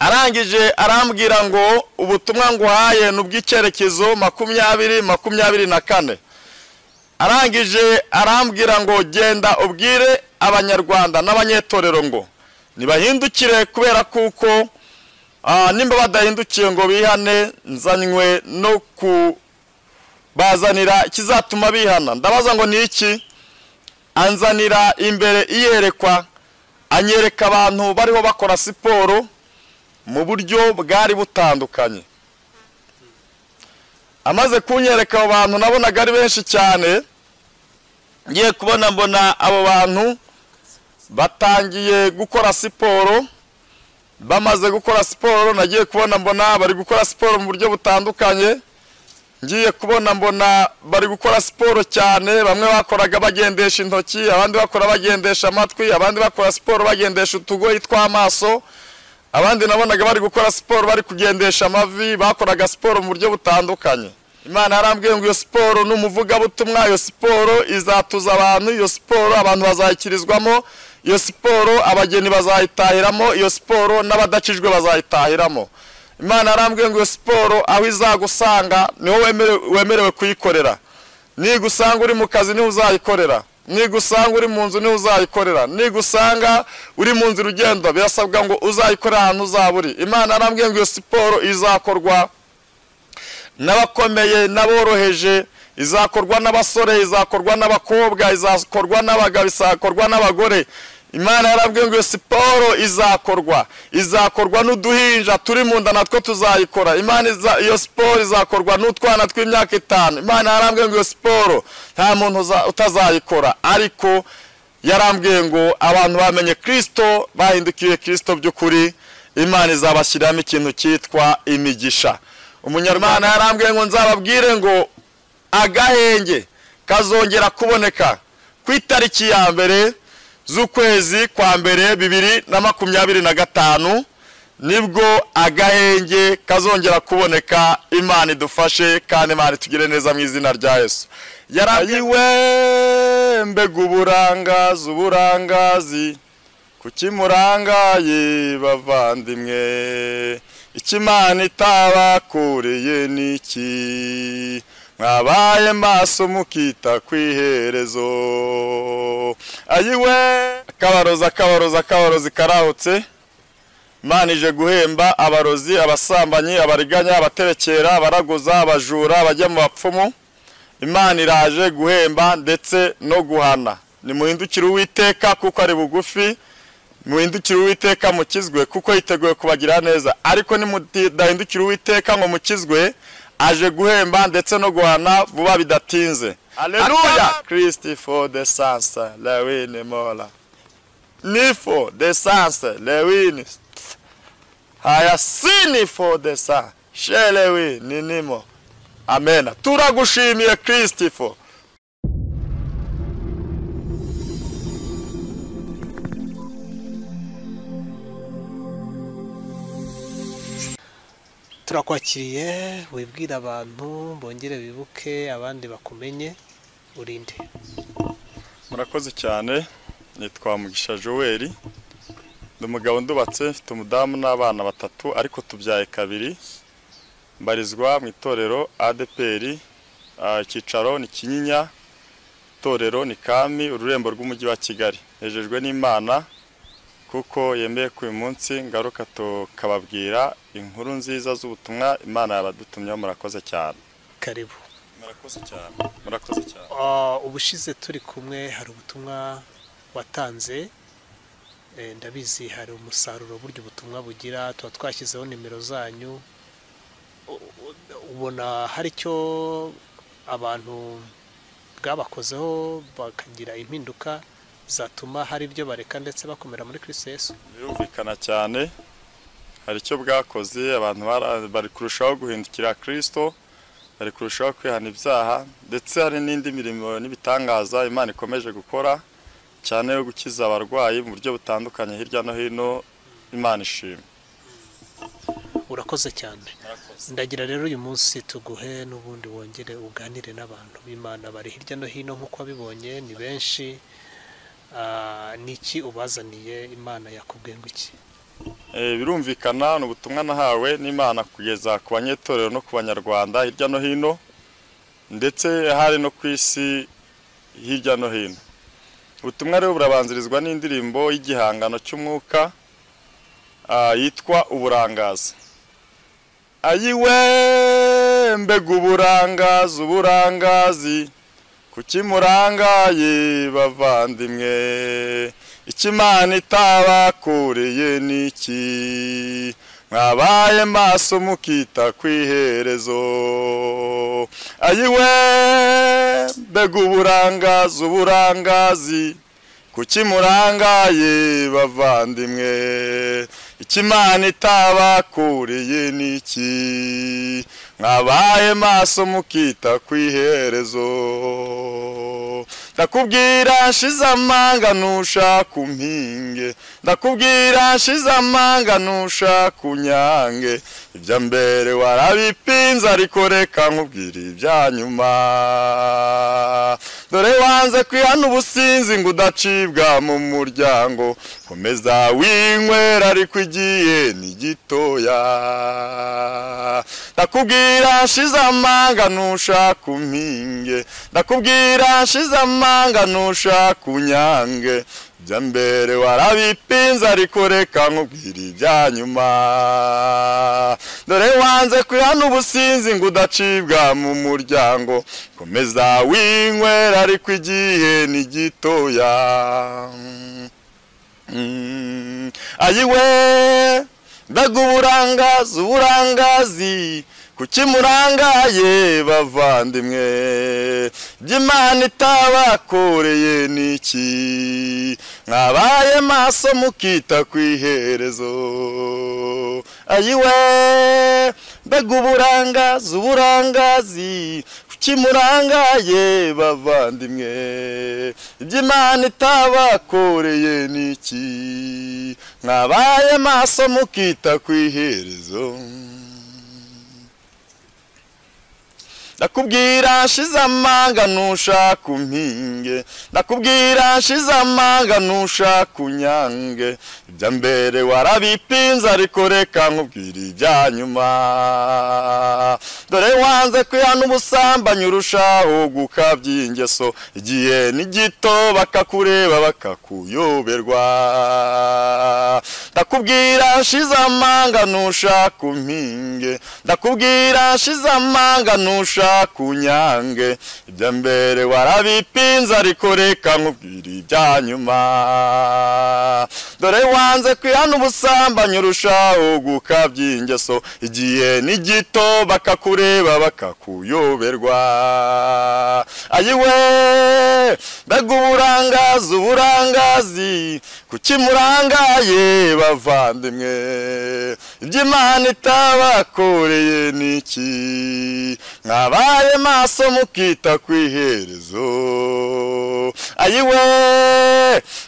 arangije arambwira ngo ubutumwa nguhaye ni ubw'icyerekezo makumyabiri makumyabiri na kane arangije arambwira ngo genda ubwire abanyarwanda n'abanyetorero ngo ntibahindukire kubera kuko nimba badahindukiye ngo bihane nzanywe no kubazanira ikizatuma bihana ndabaza ngo ni iki anzanira imbere iyerekwa anyereka abantu bariho bakora siporo mu buryo bwari butandukanye amaze kunyereka abo bantu nabonaga ari benshi cyane ngiye kubona mbona abo bantu batangiye gukora siporo bamaze gukora siporo nagiye kubona mbona bari gukora siporo mu buryo butandukanye ngiye kubona mbona bari gukora siporo cyane bamwe bakoraga bagendesha intoki abandi bakora bagendesha amatwi abandi bakora siporo bagendesha utugoyi tw'amaso abandi nabonaga bari gukora siporo bari kugendesha amavi bakoraga siporo mu buryo butandukanye imana yarambwiye ngo iyo siporo ni umuvugabutumwa iyo siporo izatuza abantu iyo siporo abantu bazayikirizwamo iyo siporo abageni bazayitahiramo iyo siporo n'abadakijwe bazayitahiramo imana yarambwiye ngo iyo siporo aho izagusanga niho wemerewe kuyikorera nigusanga uri mu kazi niho uzayikorera nigusanga uri mu nzu niho uzayikorera nigusanga uri mu nzira ugenda birasabwa ngo uzayikorere ahantu uzaba uri imana yarambwiye ngo iyo siporo izakorwa n'abakomeye n'aboroheje izakorwa n'abasore izakorwa n'abakobwa izakorwa n'abagabo izakorwa n'abagore imana yarabwiye ngo iyo siporo izakorwa izakorwa n'uduhinja turi mu nda natwo tuzayikora imana iyo siporo izakorwa n'utwana tw'imyaka itanu imana yarambwiye ngo iyo siporo nta muntu utazayikora ariko yarambwiye ngo abantu bamenye kirisito bahindukiye kirisito by'ukuri imana izabashyiriramo ikintu cyitwa imigisha umunyarwanda yarambwiye ngo nzababwire ngo agahenge kazongera kuboneka ku itariki ya mbere z'ukwezi kwa mbere bibiri na makumyabiri na gatanu nibwo agahenge kazongera kuboneka imana idufashe kandi imana itugire neza mu izina rya yesu yarayiwe mbega uburangazi uburangazi kuki murangaye bavandimwe ikimana itabakuriye ni iki mwabaye maso mukita ku iherezo ayiwe akabarozi akabarozi akabarozi karahutse imana ije guhemba abarozi abasambanyi abariganya abaterekera abaraguza abajura abajya mu bapfumu imana iraje guhemba ndetse no guhana nimuhindukire uwiteka kuko ari bugufi muhindukire uwiteka mukizwe kuko yiteguye kubagira neza ariko nimudahindukire uwiteka ngo mukizwe aje guhemba ndetse no guhana vuba bidatinze aleluya kirisiti fo de sanse lewini mora nifo de sanse lewini haya sini fo de sa sherewi ni nimo amena turagushimiye kirisiti fo turakwakiriye wibwire abantu bongere bibuke abandi bakumenye urinde murakoze cyane nitwa mugisha joel ndi umugabo ndubatse mfite umudamu n'abana batatu ariko tubyaye kabiri mbarizwa mu itorero adeperi icyicaro ni kinyinya itorero ni kami ururembo rw'umujyi wa kigali hejejwe n'imana kuko yemeye ko uyu munsi ngaruka tukababwira inkuru nziza z'ubutumwa imana yabadutumyeho murakoze cyane karibu murakoze cyane murakoze cyane ubushize turi kumwe hari ubutumwa watanze ndabizi hari umusaruro buryo ubutumwa bugira tuba twashyizeho nimero zanyu ubona hari icyo abantu bwabakozeho bakagira impinduka zatuma hari ibyo bareka ndetse bakomera muri Yesu birumvikana cyane hari icyo bwakoze abantu bari kurushaho guhindukira kirisito bari kurushaho kwihana ibyaha ndetse hari n'indi mirimo n'ibitangaza imana ikomeje gukora cyane yo gukiza abarwayi mu buryo butandukanye hirya no hino imana ishima urakoze cyane ndagira rero uyu munsi tuguhe n'ubundi wongere uganire n'abantu b'imana bari hirya no hino nk'uko wabibonye ni benshi ni iki ubazaniye imana yakubwiye ngo iki Eh, birumvikana ni ubutumwa nahawe n'imana kugeza ku banyetorero no ku banyarwanda hirya no hino ndetse hari no ku isi hirya no hino ubutumwa rero burabanzirizwa n'indirimbo y'igihangano cy'umwuka ah, yitwa uburangazi ayiwe mbega uburangazi uburangazi kuki murangaye bavandimwe ikimana itabakuriye ni iki mwabaye maso mukita ku iherezo ayiwe mbega uburangazi uburangazi kuki murangaye bavandimwe ikimana itabakuriye ni iki mwabaye maso mukita ku iherezo ndakubwira nshize amanga ntushaka umpinge ndakubwira nshize amanga ntushaka unyange ibya mbere warabipinze ariko reka nkubwire ibya nyuma dore wanze kwihana ubusinzi ngo udacibwa mu muryango komeza winywera ariko igiye ni gitoya ndakubwira nshize amanga ntushaka umpinge ndakubwira nshize amanga ntushaka unyange ibya mbere warabipinze ariko reka nkubwire ibya nyuma dore wanze kwihana ubusinzi ngo udacibwa mu muryango komeza winywera ariko igihe ni gitoya Mm. ayiwe mbega uburangazi uburangazi kuki murangaye bavandimwe by'imana itabakoreye ni iki mwabaye maso mukita ku iherezo ayiwe mbega uburangazi uburangazi kuki murangaye bavandimwe iby'imana itabakoreye ni iki mwabaye maso mukita ku iherezo ndakubwira nshize amanga ntushaka umpinge ndakubwira nshize amanga ntushaka unyange ibya mbere warabipinze ariko reka nkubwire ibya nyuma dore wanze kwihana ubusambanyi urushaho gukabya ingeso igihe ni gito bakakureba bakakuyoberwa ndakubwira nshize amanga ntushaka umpinge ndakubwira nshize amanga ntushaka kunyange ibya mbere warabipinze ariko reka nkubwire ibya nyuma dore wanze kwihana ubusambanyi urushaho gukabya ingeso igihe ni gito bakakureba bakakuyoberwa ayiwe mbega uburangazi uburangazi kuki murangaye bavandimwe iby'imana itabakoreye ni iki mwabaye maso mukita ku iherezo ayiwe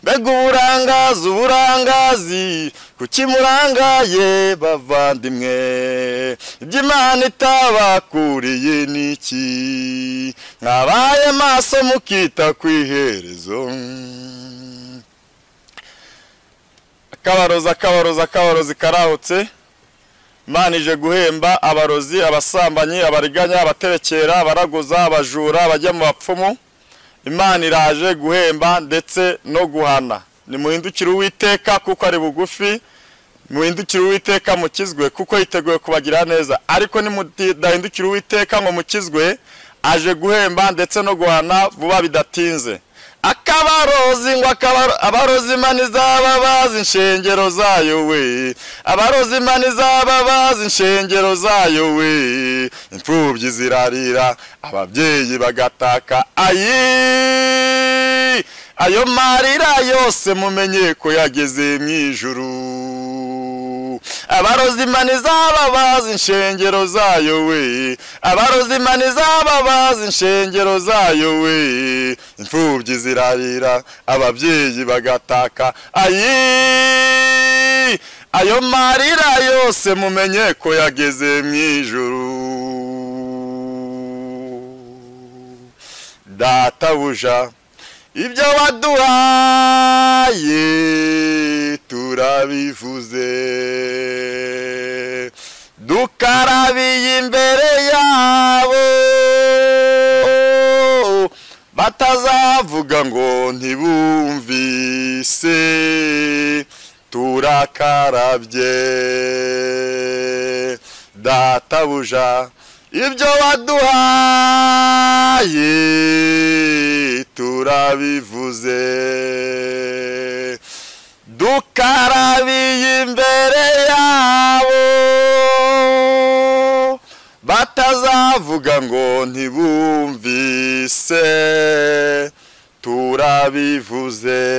mbega uburangazi uburangazi kuki murangaye bavandimwe iby'imana itabakuriye ni iki mwabaye maso mukita ku iherezo akabarozi akabarozi akabarozi karahutse imana ije guhemba abarozi abasambanyi abariganya abaterekera abaraguza abajura abajya mu bapfumu imana iraje guhemba ndetse no guhana nimuhindukire uwiteka kuko ari bugufi muhindukire uwiteka mukizwe kuko yiteguye kubagira neza ariko nimudahindukire uwiteka ngo mukizwe aje guhemba ndetse no guhana vuba bidatinze akabarozi ngo abarozi imana izaba bazi inshengero zayo we abarozi imana izaba bazi inshengero zayo we imfubyi zirarira ababyeyi bagataka ayi ayo marira yose mumenye ko yageze mu ijuru abarozi imana izaba bazi inshengero zayo we abarozi imana izaba bazi inshengero zayo we imfubyi zirarira ababyeyi bagataka ayi ayo marira yose mumenye ko yageze mu ijuru databuja ibyo waduhaye turabivuze dukarabiye imbere yabo batazavuga ngo ntibumvise turakarabye databuja ibyo waduhaye turabivuze dukarabiye imbere yabo batazavuga ngo ntibumvise turabivuze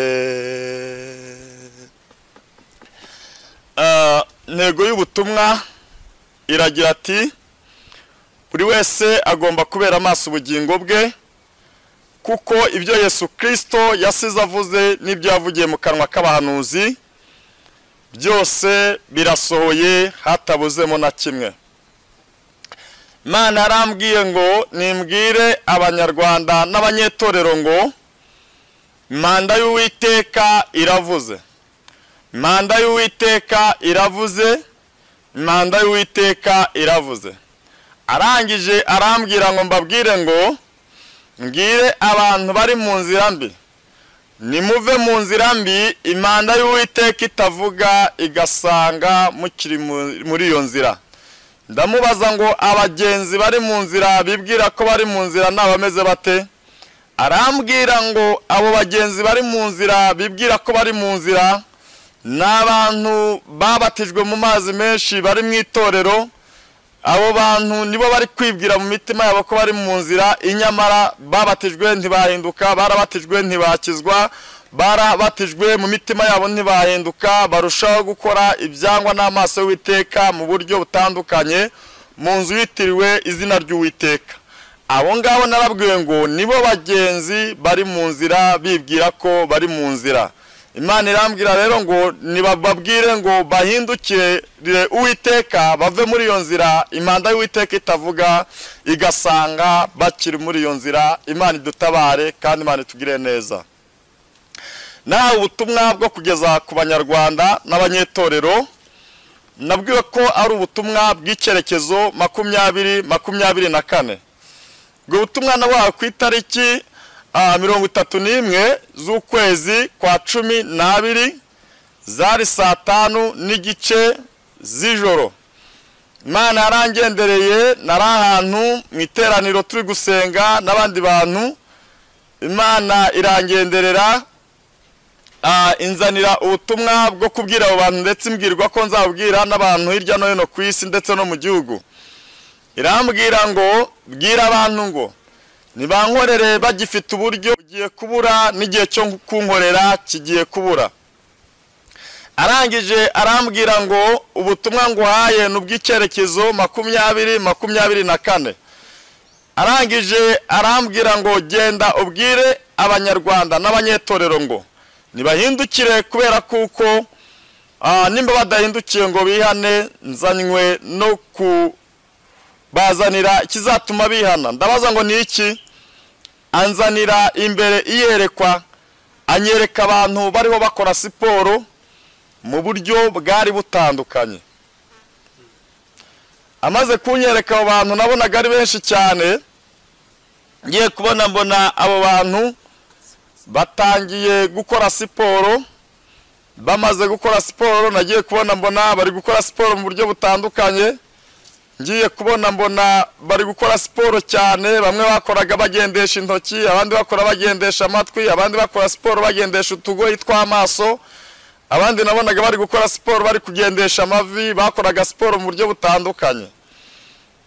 Ah, intego y'ubutumwa iragira ati buri wese agomba kubera amaso ubugingo bwe kuko ibyo yesu kirisito yasize avuze n'ibyo yavugiye mu kanwa k'abahanuzi byose birasohoye hatabuzemo na kimwe imana yarambwiye ngo nimbwire abanyarwanda n'abanyetorero ngo manda y'uwiteka iravuze manda y'uwiteka iravuze manda y'uwiteka iravuze arangije arambwira ngo mbabwire ngo mbwire abantu bari mu nzira mbi nimuve mu nzira mbi imanda y'uwiteka itavuga igasanga mukiri mu- muri iyo nzira ndamubaza ngo abagenzi bari mu nzira bibwira ko bari mu nzira ni abameze bate arambwira ngo abo bagenzi bari mu nzira bibwira ko bari mu nzira ni abantu babatijwe mu mazi menshi bari mu itorero abo bantu nibo bari kwibwira mu mitima yabo ko bari mu nzira inyamara babatijwe ntibahinduka barabatijwe ntibakizwa barabatijwe mu mitima yabo ntibahinduka barushaho gukora ibyangwa n'amaso y'uwiteka mu buryo butandukanye mu nzu yitiriwe izina ry'uwiteka abo ngabo narabwiwe ngo nibo bagenzi bari mu nzira bibwira ko bari mu nzira imana irambwira rero ngo nibababwire ngo bahindukire uwiteka bave muri iyo nzira imanda y'uwiteka itavuga igasanga bakiri muri iyo nzira imana idutabare kandi imana itugire neza nawe ubutumwa bwo kugeza ku banyarwanda n'abanyetorero nabwiwe ko ari ubutumwa bw'icyerekezo makumyabiri makumyabiri na kane ubwo butumwa nabuhawe ku itariki ah, mirongo itatu n'imwe z'ukwezi kwa cumi n'abiri zari saa tanu n'igice z'ijoro imana yarangendereye nari ahantu mu iteraniro turi gusenga n'abandi bantu imana irangenderera ah, inzanira ubutumwa bwo kubwira abo bantu ndetse imbwirwa ko nzabwira n'abantu hirya no hino ku isi ndetse no mu gihugu irambwira ngo bwira abantu ngo nibankorere bagifite uburyo bugiye kubura n'igihe cyo kunkorera kigiye kubura arangije arambwira ngo ubutumwa nguhaye ni ubw'icyerekezo makumyabiri makumyabiri na kane arangije arambwira ngo genda ubwire abanyarwanda n'abanyetorero ngo nibahindukire kubera kuko ah, nimba badahindukiye ngo bihane nzanywe no ku bazanira ikizatuma bihana ndabaza ngo ni iki anzanira imbere iyerekwa anyereka abantu bariho bakora siporo mu buryo bwari butandukanye amaze kunyereka abo bantu nabonaga ari benshi cyane ngiye kubona mbona abo bantu batangiye gukora siporo bamaze gukora siporo nagiye kubona mbona bari gukora siporo mu buryo butandukanye ngiye kubona mbona bari gukora siporo cyane bamwe bakoraga bagendesha intoki abandi bakora bagendesha amatwi abandi bakora siporo bagendesha utugoyi tw'amaso abandi nabonaga bari gukora siporo bari kugendesha amavi bakoraga siporo mu buryo butandukanye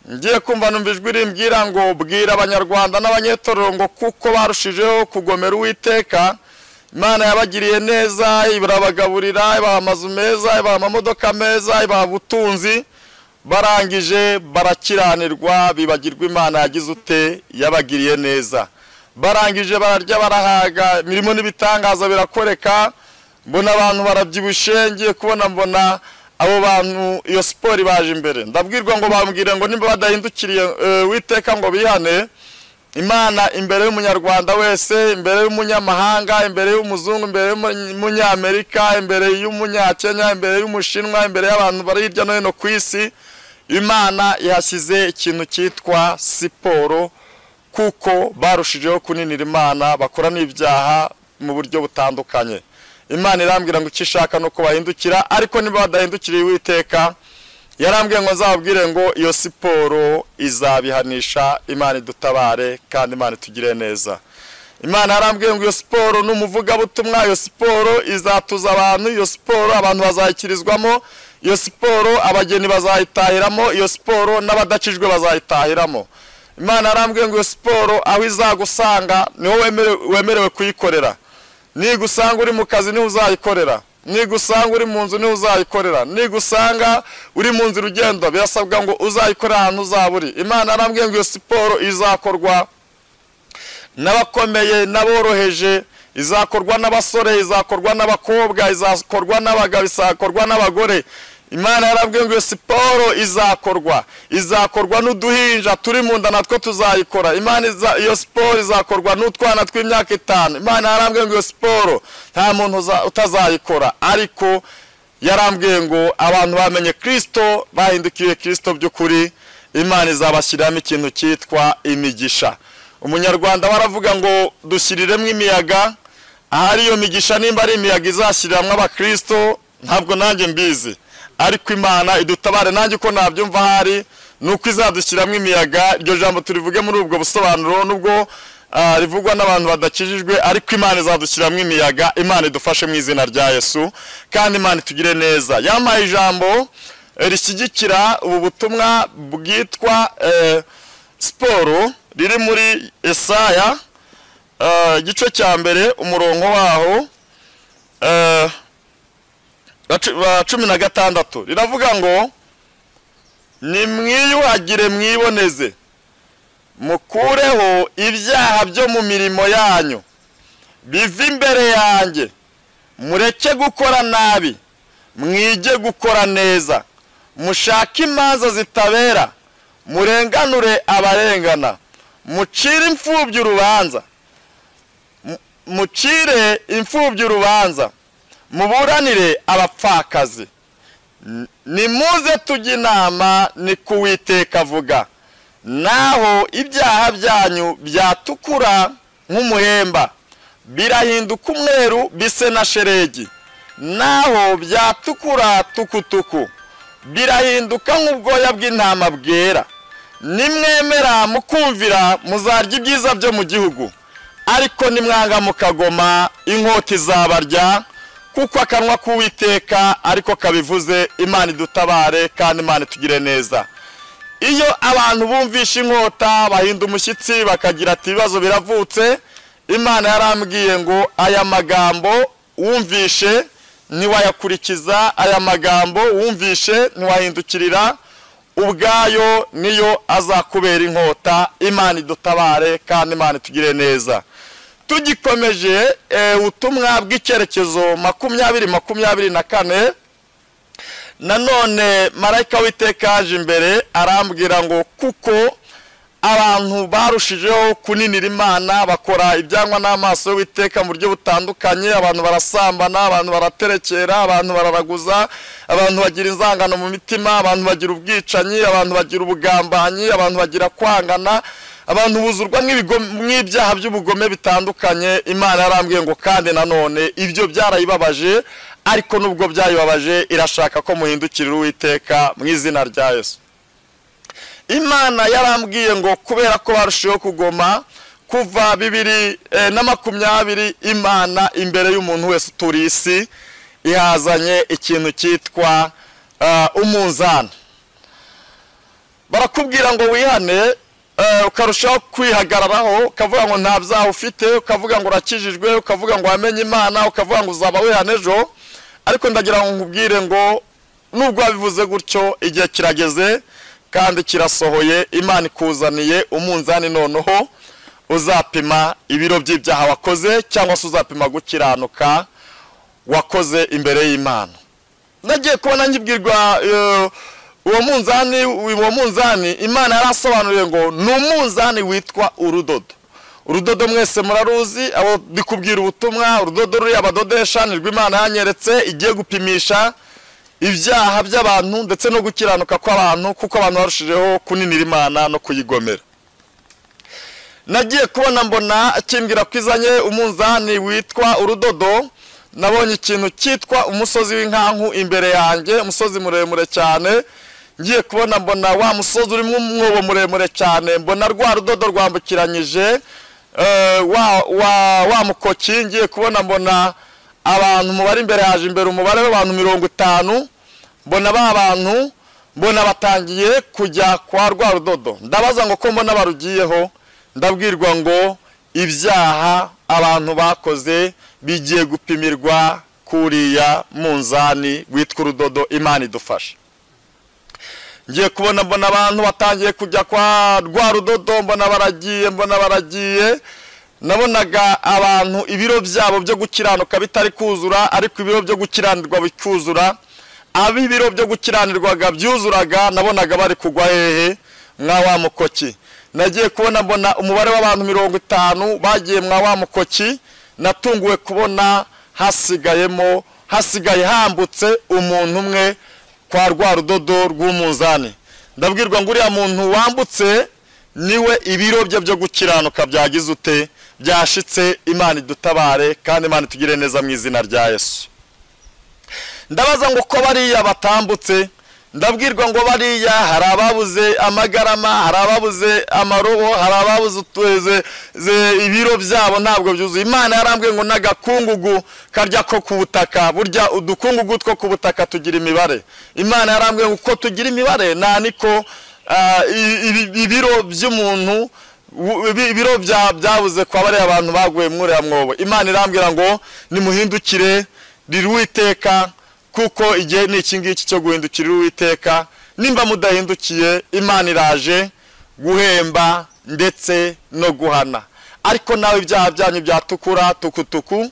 ngiye kumva numva ijwi rimbwira ngo bwira abanyarwanda n'abanyetorero ngo kuko barushijeho kugomera uwiteka imana yabagiriye neza irabagaburira ibaha amazu meza ibaha amamodoka meza ibaha ubutunzi barangije barakiranirwa bibagirwa imana yagize ute yabagiriye neza barangije bararya barahaga imirimo n'ibitangaza birakoreka mbona abantu barabyibushye ngiye kubona mbona abo bantu iyo siporo ibaje imbere ndabwirwa ngo bambwire ngo nimba badahindukiriye eh, uwiteka ngo bihane imana imbere y'umunyarwanda wese imbere y'umunyamahanga imbere y'umuzungu imbere y'umunyamerika imbere y'umunyakenya imbere y'umushinwa imbere y'abantu bari hirya no hino ku isi imana yashyize ikintu cyitwa siporo kuko barushijeho kuninira imana bakora n'ibyaha mu buryo butandukanye imana irambwira ngo icyo ishaka ni uko bahindukira ariko niba badahindukiriye uwiteka yarambwiye ngo nzababwire ngo iyo siporo izabihanisha imana idutabare kandi imana itugire neza imana yarambwiye ngo iyo siporo ni umuvugabutumwa iyo siporo izatuza abantu iyo siporo abantu bazayikirizwamo iyo siporo abageni bazayitahiramo iyo siporo n'abadakijwe bazayitahiramo imana yarambwiye ngo iyo siporo aho izagusanga niho wemerewe kuyikorera nigusanga uri mu kazi niho uzayikorera nigusanga uri mu nzu niho uzayikorera nigusanga uri mu nzira ugenda birasabwa ngo uzayikorera ahantu uzaba uri imana yarambwiye ngo iyo siporo izakorwa n'abakomeye n'aboroheje izakorwa n'abasore izakorwa n'abakobwa izakorwa n'abagabo izakorwa n'abagore imana yarabwiye ngo iyo siporo izakorwa izakorwa n'uduhinja turi mu nda natwo tuzayikora imana iyo siporo izakorwa n'utwana tw'imyaka itanu imana yarambwiye ngo iyo siporo nta muntu utazayikora ariko yarambwiye ngo abantu bamenye kirisito bahindukiye kirisito by'ukuri imana izabashyiriramo ikintu cyitwa imigisha umunyarwanda baravuga ngo dushyiriremo imiyaga ahari iyo migisha nimba ari imiyaga izashyiriramo abakirisito ntabwo nanjye mbizi ariko imana idutabare nanjye uko nabyumva ahari ni uko izadushyiramo imiyaga iryo jambo turivuge muri ubwo busobanuro nubwo rivugwa n'abantu badakijijwe ariko imana izadushyiramo imiyaga imana idufashe mu izina rya yesu kandi imana itugire neza yamaye ijambo rishyigikira ubu butumwa bwitwa siporo riri muri esaya igice cya mbere umurongo waho cumi na gatandatu riravuga ngo nimwiyuhagire mwiboneze mukureho ibyaha byo mu mirimo yanyu bive imbere yanjye mureke gukora nabi mwige gukora neza mushake imanza zitabera murenganure abarengana mucire imfubyi urubanza mucire imfubyi urubanza muburanire abapfakazi nimuze tujye inama ni kuwiteka avuga naho ibyaha byanyu byatukura nk'umuhemba birahinduka umweru bise na sheregi naho byatukura tukutuku birahinduka nk'ubwoya bw'intama bwera nimwemera mukumvira muzarya ibyiza byo mu gihugu ariko nimwanga mukagoma inkota izabarya kuko akanwa k'uwiteka ariko kabivuze imana idutabare kandi imana itugire neza iyo abantu bumvisha inkota bahinda umushyitsi bakagira ati ibibazo biravutse imana yarambwiye ngo aya magambo wumvishe ntiwayakurikiza aya magambo wumvishe ntiwahindukirira ubwayo niyo azakubera inkota imana idutabare kandi imana itugire neza tugikomeje ubutumwa bw'icyerekezo makumyabiri makumyabiri na kane nanone marayika w'iteka aje imbere arambwira ngo kuko abantu barushijeho kuninira imana bakora ibyangwa n'amaso y'uwiteka mu buryo butandukanye abantu barasambana abantu baraterekera abantu bararaguza abantu bagira inzangano mu mitima abantu bagira ubwicanyi abantu bagira ubugambanyi abantu bagira kwangana abantu buzurwa n'ibyaha by'ubugome bitandukanye imana yarambwiye ngo kandi nanone ibyo byarayibabaje ariko nubwo byayibabaje irashaka ko muhindukirira uwiteka mu izina rya yesu imana yarambwiye ngo kubera ko barushijeho kugoma kuva bibiri na makumyabiri imana imbere y'umuntu wese uturiye isi ihazanye ikintu cyitwa umunzani barakubwira ngo wihane ukarushaho kwihagararaho ukavuga ngo nta byaha ufite ukavuga ngo urakijijwe ukavuga ngo wamenye imana ukavuga ngo uzaba wihane ejo ariko ndagira ngo nkubwire ngo nubwo wabivuze gutyo igihe kirageze kandi kirasohoye imana ikuzaniye umunzani noneho uzapima ibiro by'ibyaha wakoze cyangwa se uzapima gukiranuka wakoze imbere y'imana nagiye kubona ngibwirwa uwo munzani uwo munzani imana yarasobanuriye ngo ni umunzani witwa urudodo urudodo mwese muraruzi abo ndikubwira ubutumwa urudodo ruri abadodesha ni rw'imana yanyeretse igiye gupimisha ibyaha by'abantu ndetse no gukiranuka kw'abantu kuko abantu barushijeho kuninira imana no kuyigomera nagiye kubona mbona kimbwira ko izanye umunzani witwa urudodo nabonye ikintu cyitwa umusozi w'inkanku imbere yanjye umusozi muremure cyane ngiye kubona mbona wa musozi urimo umwobo muremure cyane mbona rwa rudodo rwambukiranyije eh, wa wa wa mukoki ngiye kubona mbona abantu umubare imbere haje imbere umubare w'abantu mirongo itanu mbona ba bantu mbona batangiye kujya kwa rwa rudodo ndabaza ngo ko mbona barugiyeho ndabwirwa ngo ibyaha abantu bakoze bigiye gupimirwa kuriya munzani witwa urudodo imana idufasha ngiye kubona mbona abantu batangiye kujya kwa rwa rudodo mbona baragiye mbona baragiye nabonaga abantu ibiro byabo byo gukiranuka bitari kuzura ariko ibiro byo gukiranirwa bikuzura abo ibiro byo gukiranirwaga byuzuraga nabonaga bari kugwa hehe mwa wa mukoki nagiye kubona mbona umubare w'abantu mirongo itanu bagiye mwa wa mukoki natunguwe kubona hasigayemo hasigaye hambutse umuntu umwe kwa rwa rudodo rw'umunzani ndabwirwa ngo uriya muntu wambutse niwe ibiro bye byo gukiranuka byagize ute byashitse imana idutabare kandi imana itugire neza mu izina rya yesu ndabaza ngo ko bariya batambutse ndabwirwa ngo bariya hari ababuze amagarama hari ababuze amarobo hari ababuze utuze ze- ibiro byabo ntabwo byuzuye imana yarambwiye ngo n'agakungugu karya ko ku butaka burya udukungugu two ku butaka tugira imibare imana yarambwiye ngo uko tugira imibare nta niko ah, i- ibi- ibiro by'umuntu u- ibi- ibiro bya- byabuze kwa bariya abantu baguye muri uriya mwobo imana irambwira ngo nimuhindukire riri uwiteka kuko igihe ni iki ngiki cyo guhindukirira uwiteka nimba mudahindukiye imana iraje guhemba ndetse no guhana ariko nawe ibyaha byanyu byatukura tukutuku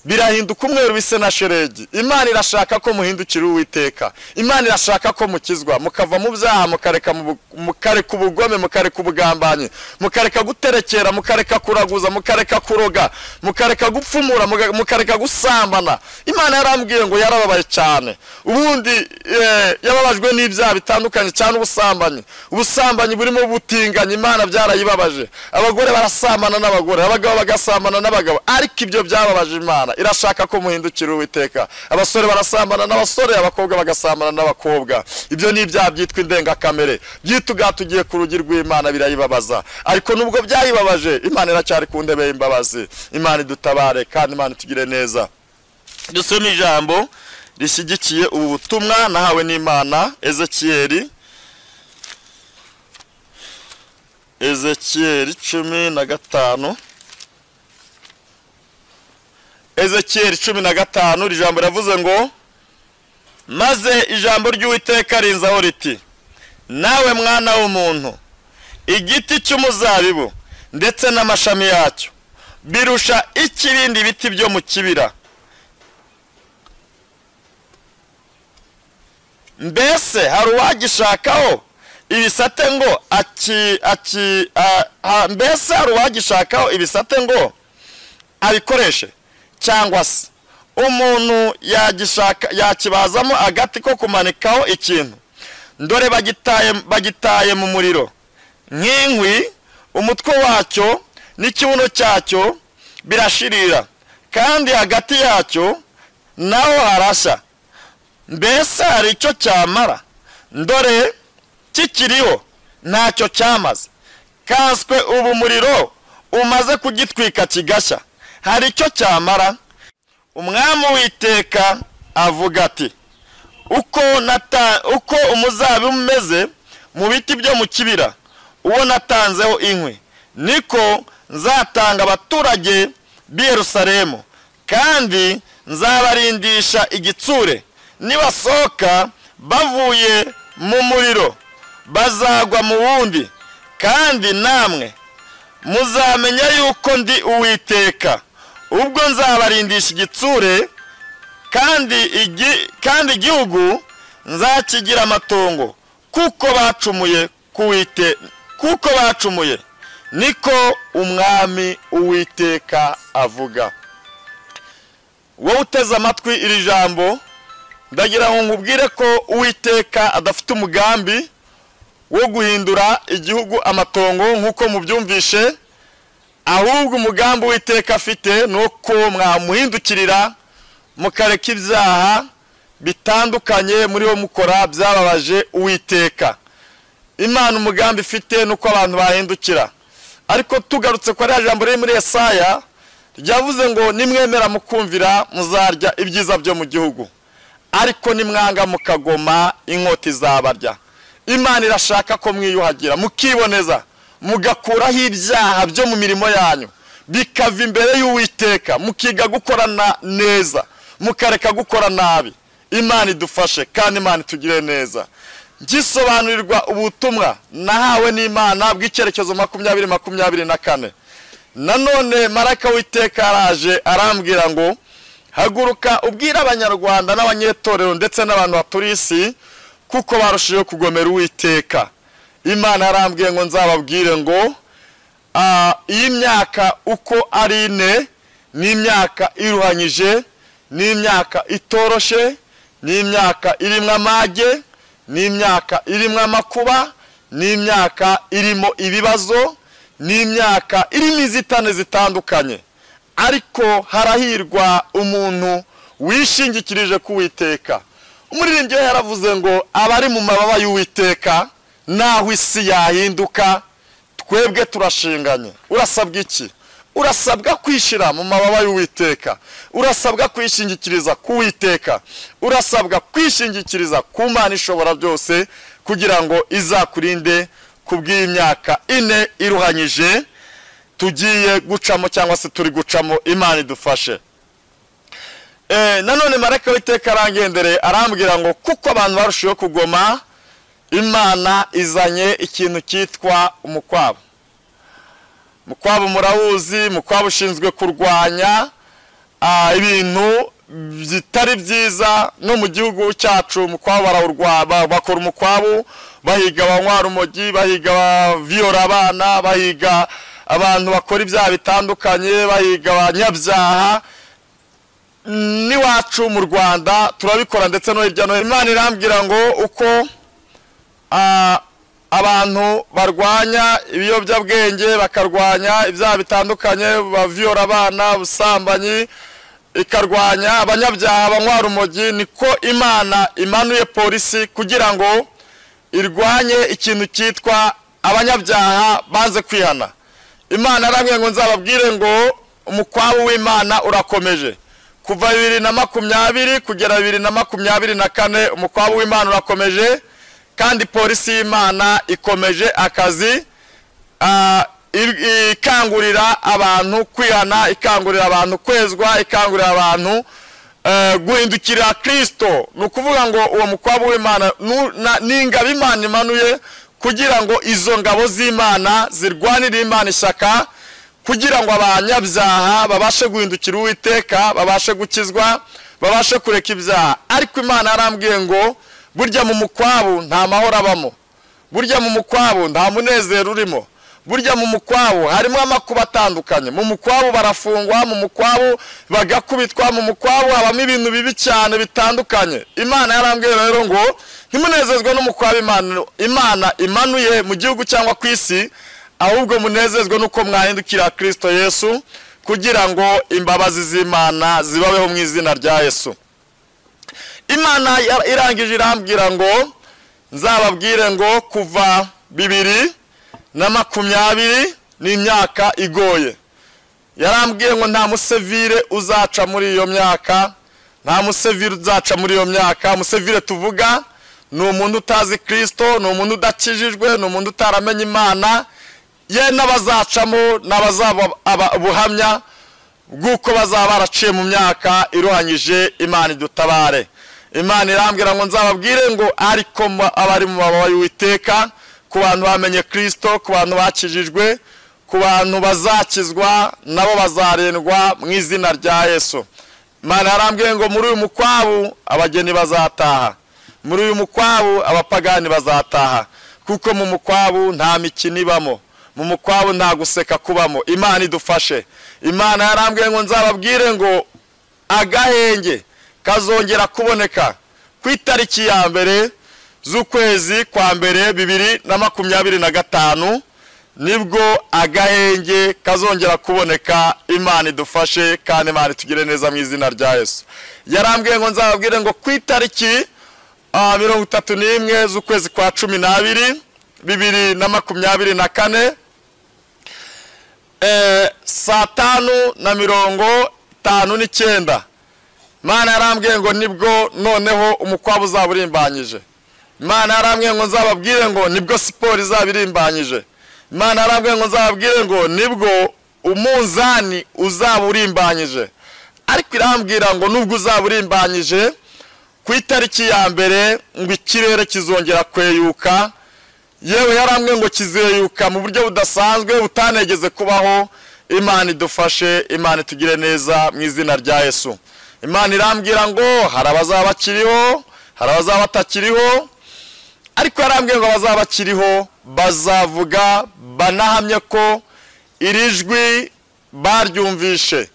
birahinduka umweru bise na sheregi imana irashaka ko muhindukira uwiteka imana irashaka ko mukizwa mukava mu byaha mukareka mu bu- mukareka ubugome mukareka ubugambanyi mukareka guterekera mukareka kuraguza mukareka kuroga mukareka gupfumura muga- mukareka gusambana imana yarambwiye ngo yarababaye cyane ubundi eh, yababajwe n'ibyaha bitandukanye cyane ubusambanyi ubusambanyi burimo ubutinganyi imana byarayibabaje abagore barasambana n'abagore abagabo bagasambana n'abagabo ariko ibyo byababaje imana irashaka ko muhindukira uwiteka abasore barasambana n'abasore abakobwa bagasambana n'abakobwa ibyo ni ibyaha byitwa indengakamere byituga tugiye ku rugi rw'imana birayibabaza ariko nubwo byayibabaje imana iracyari ku ndebe y'imbabazi imana idutabare kandi imana itugire neza dusome ijambo rishyigikiye ubu butumwa nahawe n'imana ezekiyeli ezekiyeli cumi na gatanu ezekiyeli cumi na gatanu iri jambo riravuze ngo maze ijambo ry'uwiteka rinzaho riti nawe mwana w'umuntu igiti cy'umuzabibu ndetse n'amashami yacyo birusha ikibindi biti byo mu kibira mbese hari uwagishakaho ibisate ngo aki aki a- a- mbese hari uwagishakaho ibisate ngo abikoreshe cyangwa se umuntu yagishaka yakibazamo agati ko kumanikaho ikintu dore bagitaye bagitaye mu muriro nk'inkwi umutwe wacyo n'ikibuno cyacyo birashirira kandi hagati yacyo naho harashya mbese hari icyo cyamara ndore kikiriho ntacyo cyamaze kaswe ubu umuriro umaze kugitwika kigashya hari icyo cyamara umwami witeka avuga ati uko nata uko umuzabibu umeze mu biti byo mu kibira uwo natanzeho inkwi niko nzatanga abaturage b'i yerusalemu kandi nzabarindisha igitsure nibasohoka bavuye mu muriro bazagwa mu wundi kandi namwe muzamenya yuko ndi uwiteka ubwo nzabarindisha igitsure kandi igi- kandi igihugu nzakigira amatongo kuko bacumuye kuwite kuko bacumuye niko umwami uwiteka avuga wowe uteze amatwi iri jambo ndagira ngo nkubwire ko uwiteka adafite umugambi wo guhindura igihugu amatongo nk'uko mubyumvishe ahubwo umugambi uwiteka afite ni uko mwamuhindukirira mukareka ibyaha bitandukanye muri bo mukora byababaje uwiteka imana umugambi ifite ni uko abantu bahindukira ariko tugarutse kuri ya jambo riri muri esaya ryavuze ngo nimwemera mukumvira muzarya ibyiza byo mu gihugu ariko nimwanga mukagoma inkota izabarya imana irashaka ko mwiyuhagira mukiboneza mugakuraho ibyaha byo mu mirimo yanyu bikava imbere y'uwiteka mukiga gukorana neza mukareka gukora nabi imana idufashe kandi imana itugire neza gisobanurirwa ubutumwa nahawe n'imana bw'icyerekezo makumyabiri makumyabiri na kane nanone maraka w'iteka araje arambwira ngo haguruka ubwire abanyarwanda n'abanyetorero ndetse n'abantu baturiye isi kuko barushijeho kugomera uwiteka imana yarambwiye ngo nzababwire ngo iyi myaka uko ari ine ni imyaka iruhanyije ni imyaka itoroshe ni imyaka irimo amage ni imyaka irimo amakuba ni imyaka irimo ibibazo ni imyaka irimo inzitane zitandukanye ariko harahirwa umuntu wishingikirije ku Uwiteka umuririmbyi we yaravuze ngo abari mu mababa y'uwiteka naho isi yahinduka twebwe turashinganye urasabwa iki urasabwa kwishyira mu mababa y'uwiteka urasabwa kwishingikiriza ku Uwiteka urasabwa kwishingikiriza ku mana ishobora byose kugira ngo izakurinde ku bw'iyi myaka ine iruhanyije tugiye gucamo cyangwa se turi gucamo imana idufashe nanone marayika w'iteka arangendereye arambwira ngo kuko abantu barushijeho kugoma imana izanye ikintu cyitwa umukwabo mukwabo murawuzi mukwabo ushinzwe kurwanya ibintu bitari byiza no mu gihugu cyacu mukwabo barawurwaba bakora umukwabo bahiga abanywa urumogi bahiga abaviyora abana bahiga abantu bakora ibyaha bitandukanye bahiga abanyabyaha n'iwacu mu rwanda turabikora ndetse no hirya no hino imana irambwira ngo uko abantu barwanya ibiyobyabwenge bakarwanya ibyaha bitandukanye baviyora abana ubusambanyi ikarwanya abanyabyaha banywa urumogi niko imana imanuye polisi kugira ngo irwanye ikintu cyitwa abanyabyaha banze kwihana imana arambwira ngo nzababwire ngo umukwabu w'imana urakomeje kuva bibiri na makumyabiri kugera bibiri na makumyabiri na kane umukwabu w'imana urakomeje kandi polisi y'imana ikomeje akazi ikangurira abantu kwihana ikangurira abantu kwezwa ikangurira abantu guhindukirira kirisito ni ukuvuga ngo uwo mukwabu w'imana ni ingabo imana imanuye kugira ngo izo ngabo z'imana zirwanire imana ishyaka kugira ngo abanyabyaha babashe guhindukira uwiteka babashe gukizwa babashe kureka ibyaha ariko imana yarambwiye ngo burya mu mukwabu nta mahoro abamo burya mu mukwabu nta munezero urimo burya mu mukwabu harimo amakuba atandukanye mu mukwabu barafungwa mu mukwabu bagakubitwa mu mukwabu habamo ibintu bibi cyane bitandukanye imana yarambwiye rero ngo ntimunezezwe n'umukwabu imana imanuye mu gihugu cyangwa ku isi ahubwo munezezwe n'uko mwahindukira kirisito yesu kugira ngo imbabazi z'imana zibabeho mu izina rya yesu imana irangije irambwira ngo nzababwire ngo kuva bibiri na makumyabiri ni imyaka igoye yarambwiye ngo nta musevire uzaca muri iyo myaka nta musevire uzaca muri iyo myaka musevire tuvuga ni umuntu utazi kirisito ni umuntu udakijijwe ni umuntu utaramenya imana ye n'abazacamo n'abazaba ubuhamya bw'uko bazaba baraciye mu myaka iruhanyije imana idutabare imana irambwira ngo nzababwire ngo ariko abari mu mababa y'uwiteka ku bantu bamenye kirisito ku bantu bakijijwe ku bantu bazakizwa nabo bazarindwa mu izina rya yesu imana yarambwiye ngo muri uyu mukwabu abageni bazataha muri uyu mukwabu abapagani bazataha kuko mu mukwabu nta mikino ibamo mu mukwabu nta guseka kubamo imana idufashe imana yarambwiye ngo nzababwire ngo agahenge kazongera kuboneka ku itariki ya mbere z'ukwezi kwa mbere bibiri na makumyabiri na gatanu nibwo agahenge kazongera kuboneka imana idufashe kandi imana itugire neza mu izina rya yesu yarambwiye ngo nzababwire ngo ku itariki ah, mirongo itatu n'imwe z'ukwezi kwa cumi n'abiri bibiri na makumyabiri na kane eh, saa tanu na mirongo itanu n'icyenda imana yarambwiye ngo nibwo noneho umukwabu uzaba urimbanyije imana yarambwiye ngo nzababwire ngo nibwo siporo izaba irimbanyije imana yarambwiye ngo nzababwire ngo nibwo umunzani uzaba urimbanyije ariko irambwira ngo nubwo uzaba urimbanyije ku itariki ya mbere ngo ikirere kizongera kweyuka yewe yarambwiye ngo kizeyuka mu buryo budasanzwe butanegeze kubaho imana idufashe imana itugire neza mu izina rya yesu imana irambwira ngo hari abazaba bakiriho hari abazaba batakiriho ariko yarambwiye ngo abazaba bakiriho bazavuga banahamye ko iri jwi baryumvishe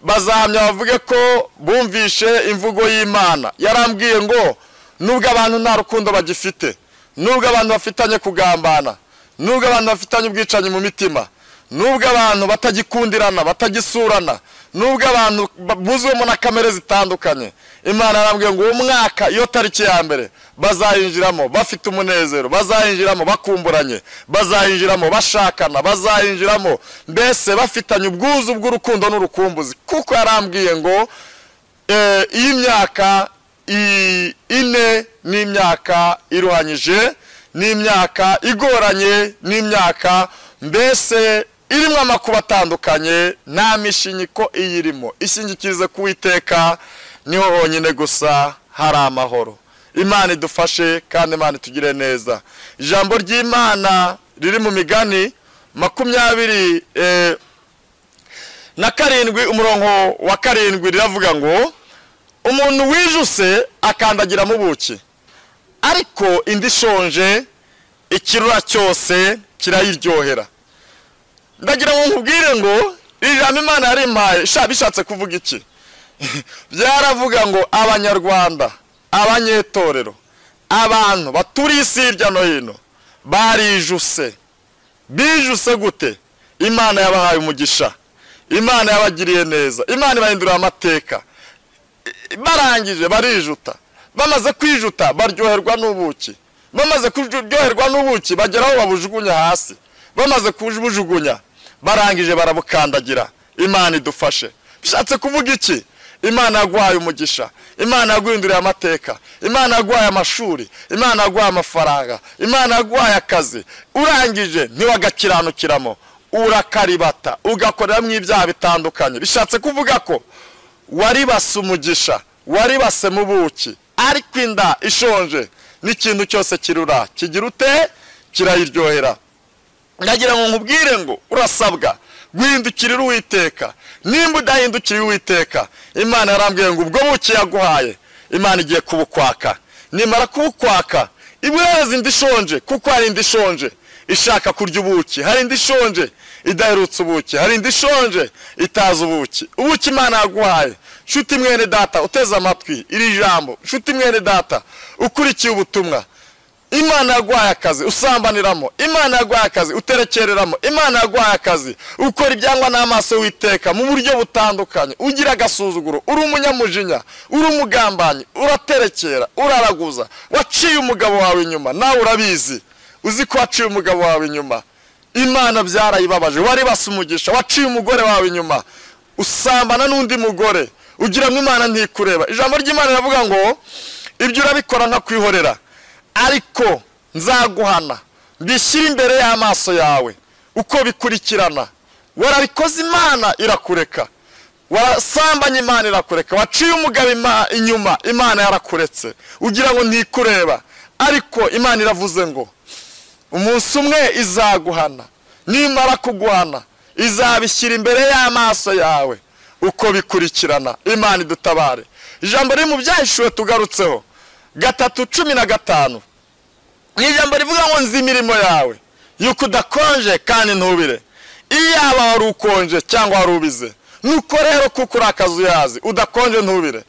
bazahamya bavuge ko bumvishe imvugo y'imana yarambwiye ngo nubwo abantu nta rukundo bagifite nubwo abantu bafitanye kugambana nubwo abantu bafitanye ubwicanyi mu mitima nubwo abantu batagikundirana batagisurana nubwo abantu buzuyemo na kamere zitandukanye imana yarambwiye ngo uwo mwaka iyo tariki ya mbere bazayinjiramo bafite umunezero bazayinjiramo bakumburanye bazayinjiramo bashakana bazayinjiramo mbese bafitanye ubwuzu bw'urukundo n'urukumbuzi kuko yarambwiye ngo eh, iyi myaka i- ine ni imyaka iruhanyije ni imyaka igoranye ni imyaka mbese irimo amakuba atandukanye nta mishinyiko iyirimo ishingikirize ku Uwiteka niho honyine gusa hari amahoro imana idufashe kandi imana itugire neza ijambo ry'imana riri mu migani makumyabiri eh, na karindwi umurongo wa karindwi riravuga ngo umuntu wijuse akandagira mu buki ariko indi ishonje ikirura cyose kirayiryohera ndagira ngo nkubwire ngo iri jambo imana yarimpaye sha bishatse kuvuga iki byaravuga ngo abanyarwanda abanyetorero abantu baturiye isi hirya no hino barijuse bijuse gute imana yabahaye umugisha imana yabagiriye neza imana ibahinduriye amateka barangije barijuta bamaze kwijuta baryoherwa n'ubuki bamaze kuryoherwa n'ubuki bagera aho babujugunya hasi bamaze kubujugunya barangije barabukandagira imana idufashe bishatse kuvuga iki imana yaguhaye umugisha imana yaguhinduriye amateka imana yaguhaye amashuri imana yaguhaye amafaranga imana yaguhaye akazi urangije ntiwagakiranukiramo urakaribata ugakoreramo ibyaha bitandukanye bishatse kuvuga ko waribase umugisha waribase mu buki ariko inda ishonje n'ikintu cyose kirura kigira ute kirayiryohera ndagira ngo nkubwire ngo urasabwa guhindukirira uwiteka nimba udahindukiriye uwiteka imana yarambwiye ngo ubwo buki yaguhaye imana igiye kubukwaka nimara kubukwaka ibuhereza indi ishonje kuko hari indi ishonje ishaka kurya ubuki hari indi ishonje idaherutse ubuki hari indi ishonje itazi ubuki ubuki imana yaguhaye nshuti mwene data uteze amatwi iri jambo nshuti mwene data ukurikiye ubutumwa imana yaguhaye akazi usambaniramo imana yaguhaye akazi uterekereramo imana yaguhaye akazi ukora ibyangwa n'amaso witeka mu buryo butandukanye ugira agasuzuguro uri umunyamujinya uri umugambanyi uraterekera uraraguza waciye umugabo wawe inyuma nawe urabizi uzi ko waciye umugabo wawe inyuma imana byarayibabaje wari umugisha waciye umugore wawe inyuma usambana n'undi mugore ugira ngo imana ntikureba ijambo ry'imana riravuga ngo ibyo urabikora nkakwihorera ariko nzaguhana mbishyire imbere y'amaso yawe uko bikurikirana warabikoze imana irakureka wasambanye imana irakureka waciye umugabo ima- inyuma imana yarakuretse ugira ngo ntikureba ariko imana iravuze ngo umunsi umwe izaguhana nimara kuguhana izabishyira imbere y'amaso yawe uko bikurikirana imana idutabare ijambo riri mu byahishuwe tugarutseho gatatu cumi na gatanu ni ijambo rivuga ngo nzi imirimo yawe yuko udakonje kandi ntubire iyaba wari ukonje cyangwa wari ubize nuko rero kuko uri akazi uyazi udakonje ntubire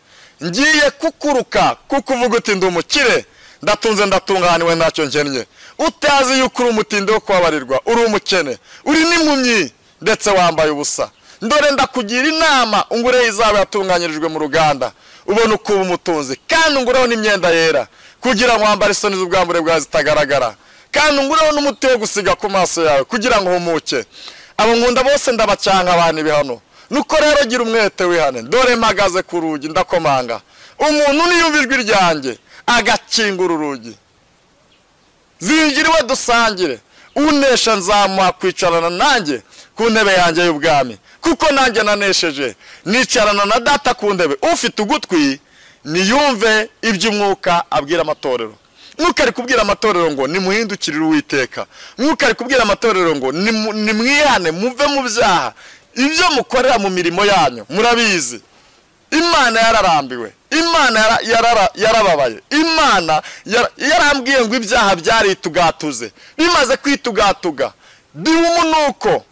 ngiye kukuruka kuko uvuga uti ndi umukire ndatunze ndatunganiwe ntacyo nkennye utazi yuko uri umutindi wo kubabarirwa uri umukene uri n'impumyi ndetse wambaye ubusa ndore ndakugira inama ungureho izaba yatunganyirijwe mu ruganda ubona uko uba umutunzi kandi ungureho n'imyenda yera kugira ngo wambare isoni z'ubwambure bwawe zitagaragara kandi ungureho n'umuti wo gusiga ku maso yawe kugira ngo uhumuke abo nkunda bose ndabacanga abantu ibihano nuko rero gira umwete wihane dore mpagaze ku rugi ndakomanga umuntu niyumva ijwi ryanjye agakingura urugi zingiriwe dusangire unesha nzamuha kwicarana nanjye ku ntebe yanjye y'ubwami kuko nanjye nanesheje nicarana na data ku ntebe ufite ugutwi niyumve iby'umwuka abwira amatorero mwuka ari kubwira amatorero ngo nimuhindukirire uwiteka mwuka ari kubwira amatorero ngo nimu- nimwihane muve mu byaha ibyo mukorera mu mirimo yanyu murabizi imana yararambiwe imana yara- yarara- yarababaye imana yara- yarambwiye ngo ibyaha byaritugatuze bimaze kwitugatuga biba umunuko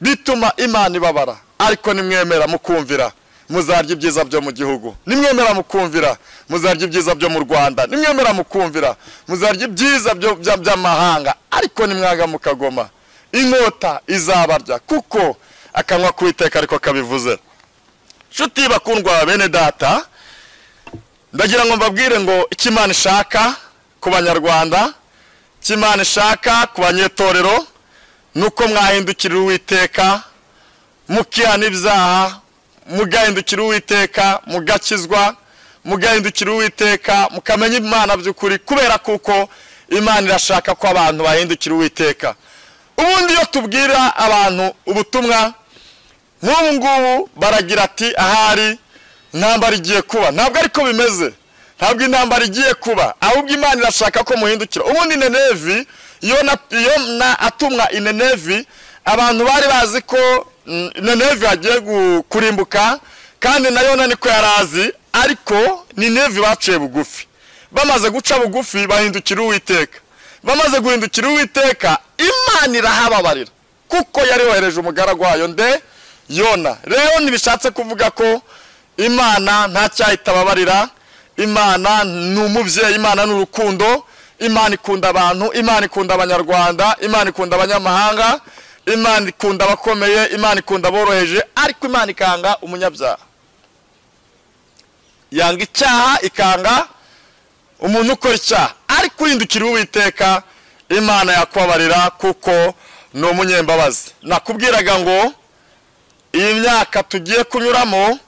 bituma imana ibabara ariko nimwemera mukumvira muzarya ibyiza byo mu gihugu nimwemera mukumvira muzarya ibyiza byo mu rwanda nimwemera mukumvira muzarya ibyiza byo- bya- by'amahanga ariko nimwaga mukagoma inkota izabarya kuko akanwa k'uwiteka ariko kabivuze nshuti bakundwa bene data ndagira ngo mbabwire ngo icyo imana ishaka ku banyarwanda icyo imana ishaka ku banyetorero ni uko mwahindukirira uwiteka mukihana ibyaha mugahindukira uwiteka mugakizwa mugahindukira uwiteka mukamenya imana by'ukuri kubera kuko imana irashaka ko abantu bahindukira uwiteka ubundi iyo tubwira abantu ubutumwa nk'ubu ngubu baragira ati ahari intambara igiye kuba ntabwo ariko bimeze ntabwo intambara igiye kuba ahubwo imana irashaka ko muhindukira ubundi nenevi iyo na- iyo na- atumwa inenevi abantu bari bazi ko mm, nenevi hagiye gu- kurimbuka kandi na yona niko yari azi ariko ninevi baciye bugufi bamaze guca bugufi bahindukira uwiteka bamaze guhindukira uwiteka imana irahababarira kuko yari yohereje umugaragu wayo nde yona rero ntibishatse kuvuga ko imana nta cyahita ababarira imana ni umubyeyi imana ni urukundo imana ikunda abantu imana ikunda abanyarwanda imana ikunda abanyamahanga imana ikunda abakomeye imana ikunda aboroheje ariko imana ikanga umunyabyaha yanga icyaha ikanga umuntu ukora icyaha ariko uhindukira uwiteka imana yakubabarira kuko ni umunyembabazi nakubwiraga ngo iyi myaka tugiye kunyuramo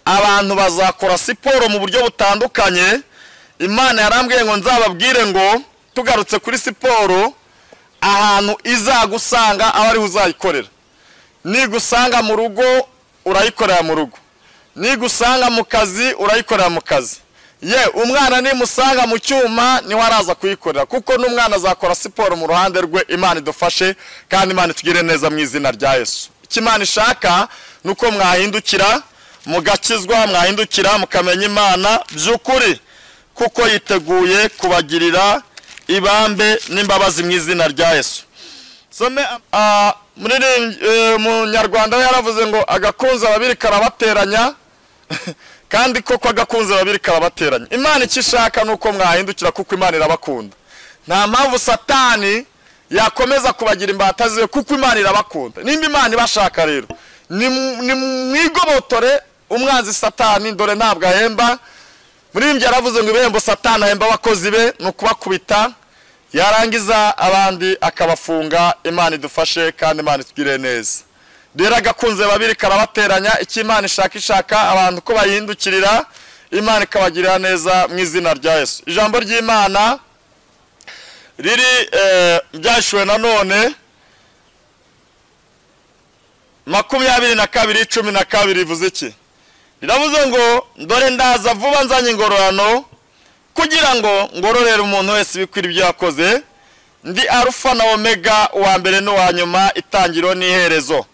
abantu bazakora siporo mu buryo butandukanye imana yarambwiye ngo nzababwire ngo tugarutse kuri siporo ahantu izagusanga aho ariho uzayikorera nigusanga mu rugo urayikorera mu rugo nigusanga mu kazi urayikorera mu kazi ye umwana nimusanga mu cyuma niho araza kuyikorera kuko n'umwana azakora siporo mu ruhande rwe imana idufashe kandi imana itugire neza mu izina rya yesu icyo imana ishaka ni uko mwahindukira mugakizwa mwahindukira mukamenya imana by'ukuri kuko yiteguye kubagirira ibambe n'imbabazi mu izina rya yesu some ah, muririmbyi eh, munyarwanda we yaravuze ngo agakunze ababiri karabateranya kandi koko agakunze ababiri karabateranya imana icyo ishaka ni uko mwahindukira kuko imana irabakunda nta mpamvu satani yakomeza kubagira imbata ziwe kuko imana irabakunda nimba imana ibashaka rero nimu- nimwigobotore umwanzi satani dore ntabwo ahemba muririmbyi yaravuze ngo ibihembo satani ahemba abakozi be ni ukubakubita yarangiza abandi akabafunga imana idufashe kandi imana itugire neza rero agakunze babiri karabateranya icyo imana ishaka ishaka abantu ko bayihindukirira imana ikabagirira neza mu izina rya yesu ijambo ry'imana riri eh, ryahishuwe nanone makumyabiri na kabiri cumi na kabiri rivuze iki riravuze ngo dore ndaza vuba nzanye ingororano kugira ngo ngororere umuntu wese ibikwira ibyo yakoze ndi arufa na omega uwa mbere n'uwa nyuma itangiriro n'iherezo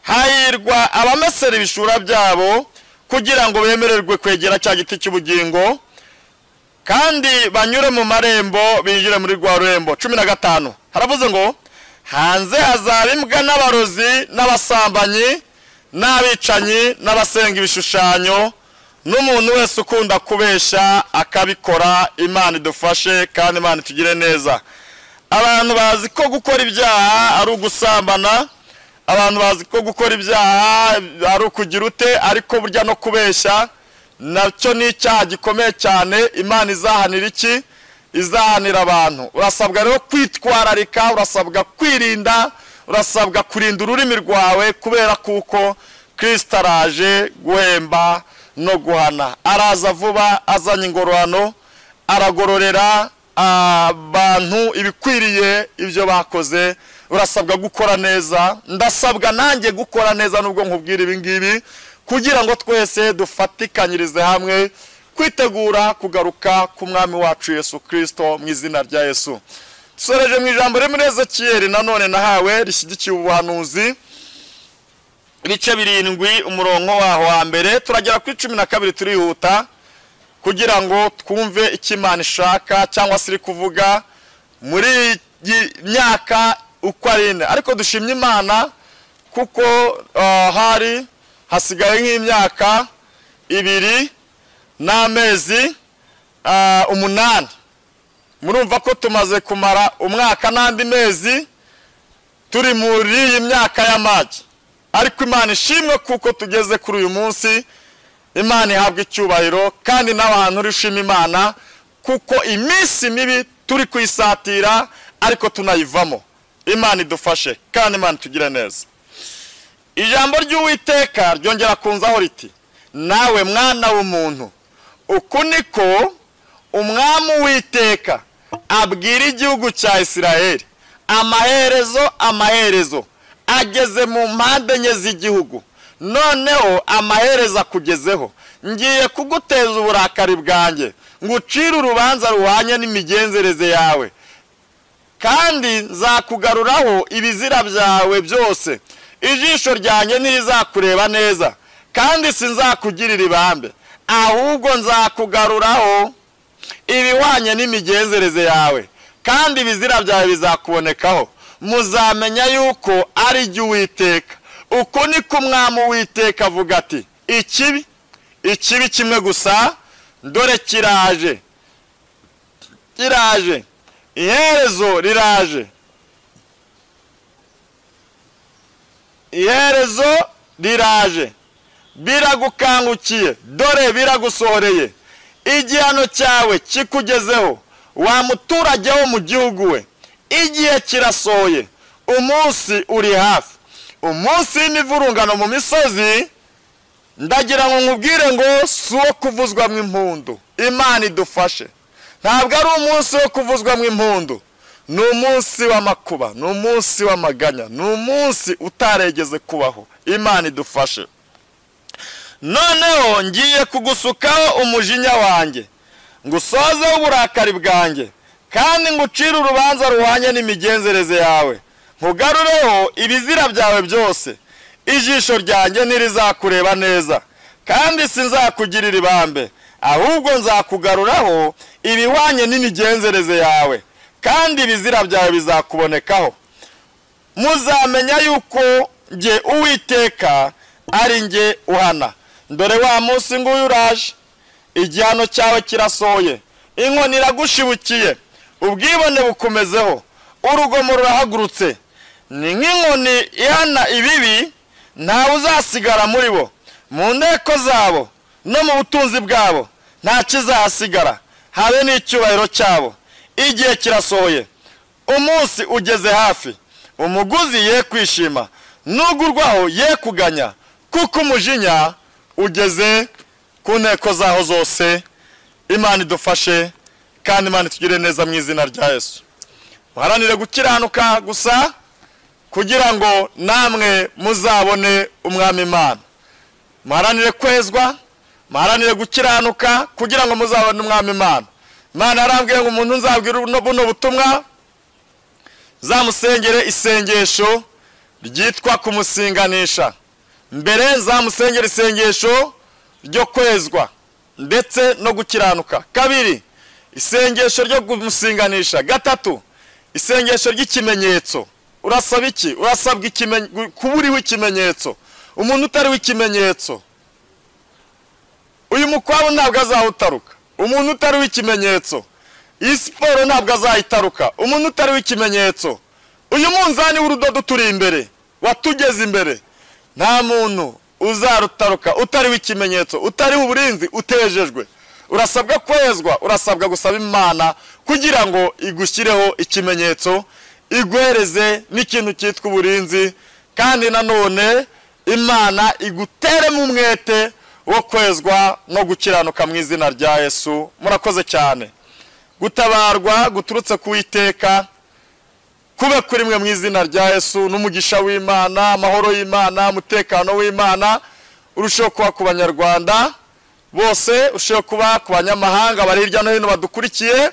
hahirwa abamesera ibishura byabo kugira ngo bemererwe kwegera cya giti cy'ubugingo kandi banyure mu marembo binjire muri rwa rurembo cumi na gatanu haravuze ngo hanze hazaba imbwa n'abarozi n'abasambanyi n'abicanyi n'abasenga ibishushanyo n'umuntu wese ukunda kubeshya akabikora imana idufashe kandi imana itugire neza abantu bazi ko gukora ibyaha ari ugusambana abantu bazi ko gukora ibyaha ari ukugira ute ariko burya no kubeshya nacyo ni icyaha gikomeye cyane imana izahanira iki izahanira abantu urasabwa rero kwitwararika urasabwa kwirinda urasabwa kurinda ururimi rwawe kubera kuko kirisita araje guhemba no guhana araza vuba azanye ingororano aragororera abantu ibikwiriye ibyo bakoze urasabwa gukora neza ndasabwa nanjye gukora neza nubwo nkubwira ibi ngibi kugira ngo twese dufatikanyirize hamwe kwitegura kugaruka ku mwami wacu Yesu kirisito mu izina rya yesu dusoreje mu ijambo rimwe ezekiyeri nanone nahawe rishyigikiye ubuhanuzi ibice birindwi umurongo waho wa mbere turagera ku icumi na kabiri turihuta kugira ngo twumve icyo imana ishaka cyangwa se iri kuvuga muri iyi myaka uko ari ine ariko dushimye imana kuko hari hasigaye nk'imyaka ibiri n'amezi umunani murumva ko tumaze kumara umwaka n'andi mezi turi muri iyi myaka y'amagi ariko imana ishimwe kuko tugeze kuri uyu munsi imana ihabwa icyubahiro kandi n'abantu urishima imana kuko iminsi mibi turi kuyisatira ariko tunayivamo imana idufashe kandi imana itugire neza ijambo ry'uwiteka ryongera kunzaho riti nawe mwana w'umuntu uku niko umwami witeka abwira igihugu cya isiraheli amaherezo amaherezo ageze mu mpande enye z'igihugu noneho amaherezo akugezeho ngiye kuguteza uburakari bwanjye ngucire urubanza ruhanye n'imigenzereze yawe kandi nzakugaruraho ibizira byawe byose ijisho ryanjye ntirizakureba neza kandi sinzakugirira ibambe ahubwo nzakugaruraho ibihwanye n'imigenzereze yawe kandi ibizira byawe bizakubonekaho muzamenya yuko ari jye uwiteka uko niko umwami uwiteka avuga ati ikibi ikibi kimwe gusa dore kiraje kiraje iherezo riraje iherezo riraje biragukangukiye dore biragusohoreye igihano cyawe kikugezeho wa muturage wo mu gihugu we igihe kirasohoye umunsi uri hafi umunsi n'ivurungano mu misozi ndagira ngo nkubwire ngo si uwo kuvuzwamo impundu imana idufashe ntabwo ari umunsi wo kuvuzwamo impundu ni umunsi w'amakuba ni umunsi w'amaganya ni umunsi utaregeze kubaho imana idufashe noneho ngiye kugusukaho umujinya wanjye ngo usozeho uburakari bwanjye kandi ngucire urubanza ruhwanye n'imigenzereze yawe nkugarureho ibizira byawe byose ijisho ryanjye ntirizakureba neza kandi sinzakugirira ibambe ahubwo nzakugaruraho ibihwanye n'imigenzereze yawe kandi ibizira byawe bizakubonekaho muzamenya yuko njye uwiteka ari njye uhana dore wa munsi nguyu uraje igihano cyawe kirasohoye inkoni iragushibukiye ubwibone bukomezeho urugomo rurahagurutse ni nk'inkoni ihana ibibi ntawe uzasigara muri bo mu nteko zabo no mu butunzi bwabo nta kizahasigara habe n'icyubahiro cyabo igihe kirasohoye umunsi ugeze hafi umuguzi ye kwishima n'ugurwaho ye kuganya kuko umujinya ugeze ku nteko zaho zose imana idufashe kandi imana itugire neza mu izina rya yesu muharanire gukiranuka gusa kugira ngo namwe muzabone umwami imana muharanire kwezwa muharanire gukiranuka kugira ngo muzabone umwami imana imana yarambwiye ngo umuntu nzabwira buno butumwa zamusengere isengesho ryitwa kumusinganisha mbere zamusengere isengesho ryo kwezwa ndetse no gukiranuka kabiri isengesho ryo kumusinganisha gatatu isengesho ry'ikimenyetso urasaba iki urasabwa ikimenyetso kuba uriho ikimenyetso umuntu utariho ikimenyetso uyu mukwabu ntabwo azawutaruka umuntu utariho ikimenyetso iyi siporo ntabwo azayitaruka umuntu utariho ikimenyetso uyu munzani w'urudodo turi imbere watugeze imbere nta muntu uzarutaruka utariho ikimenyetso utariho uburinzi utejejwe urasabwa kwezwa urasabwa gusaba imana kugira ngo igushyireho ikimenyetso iguhereze n'ikintu cyitwa uburinzi kandi nanone imana iguteremo umwete wo kwezwa no gukiranuka mu izina rya yesu murakoze cyane gutabarwa guturutse ku iteka kube kuri mwe mu izina rya yesu n'umugisha w'imana amahoro y'imana umutekano w'imana urusheho kuba ku banyarwanda bose urusheho kuba ku banyamahanga bari hirya no hino badukurikiye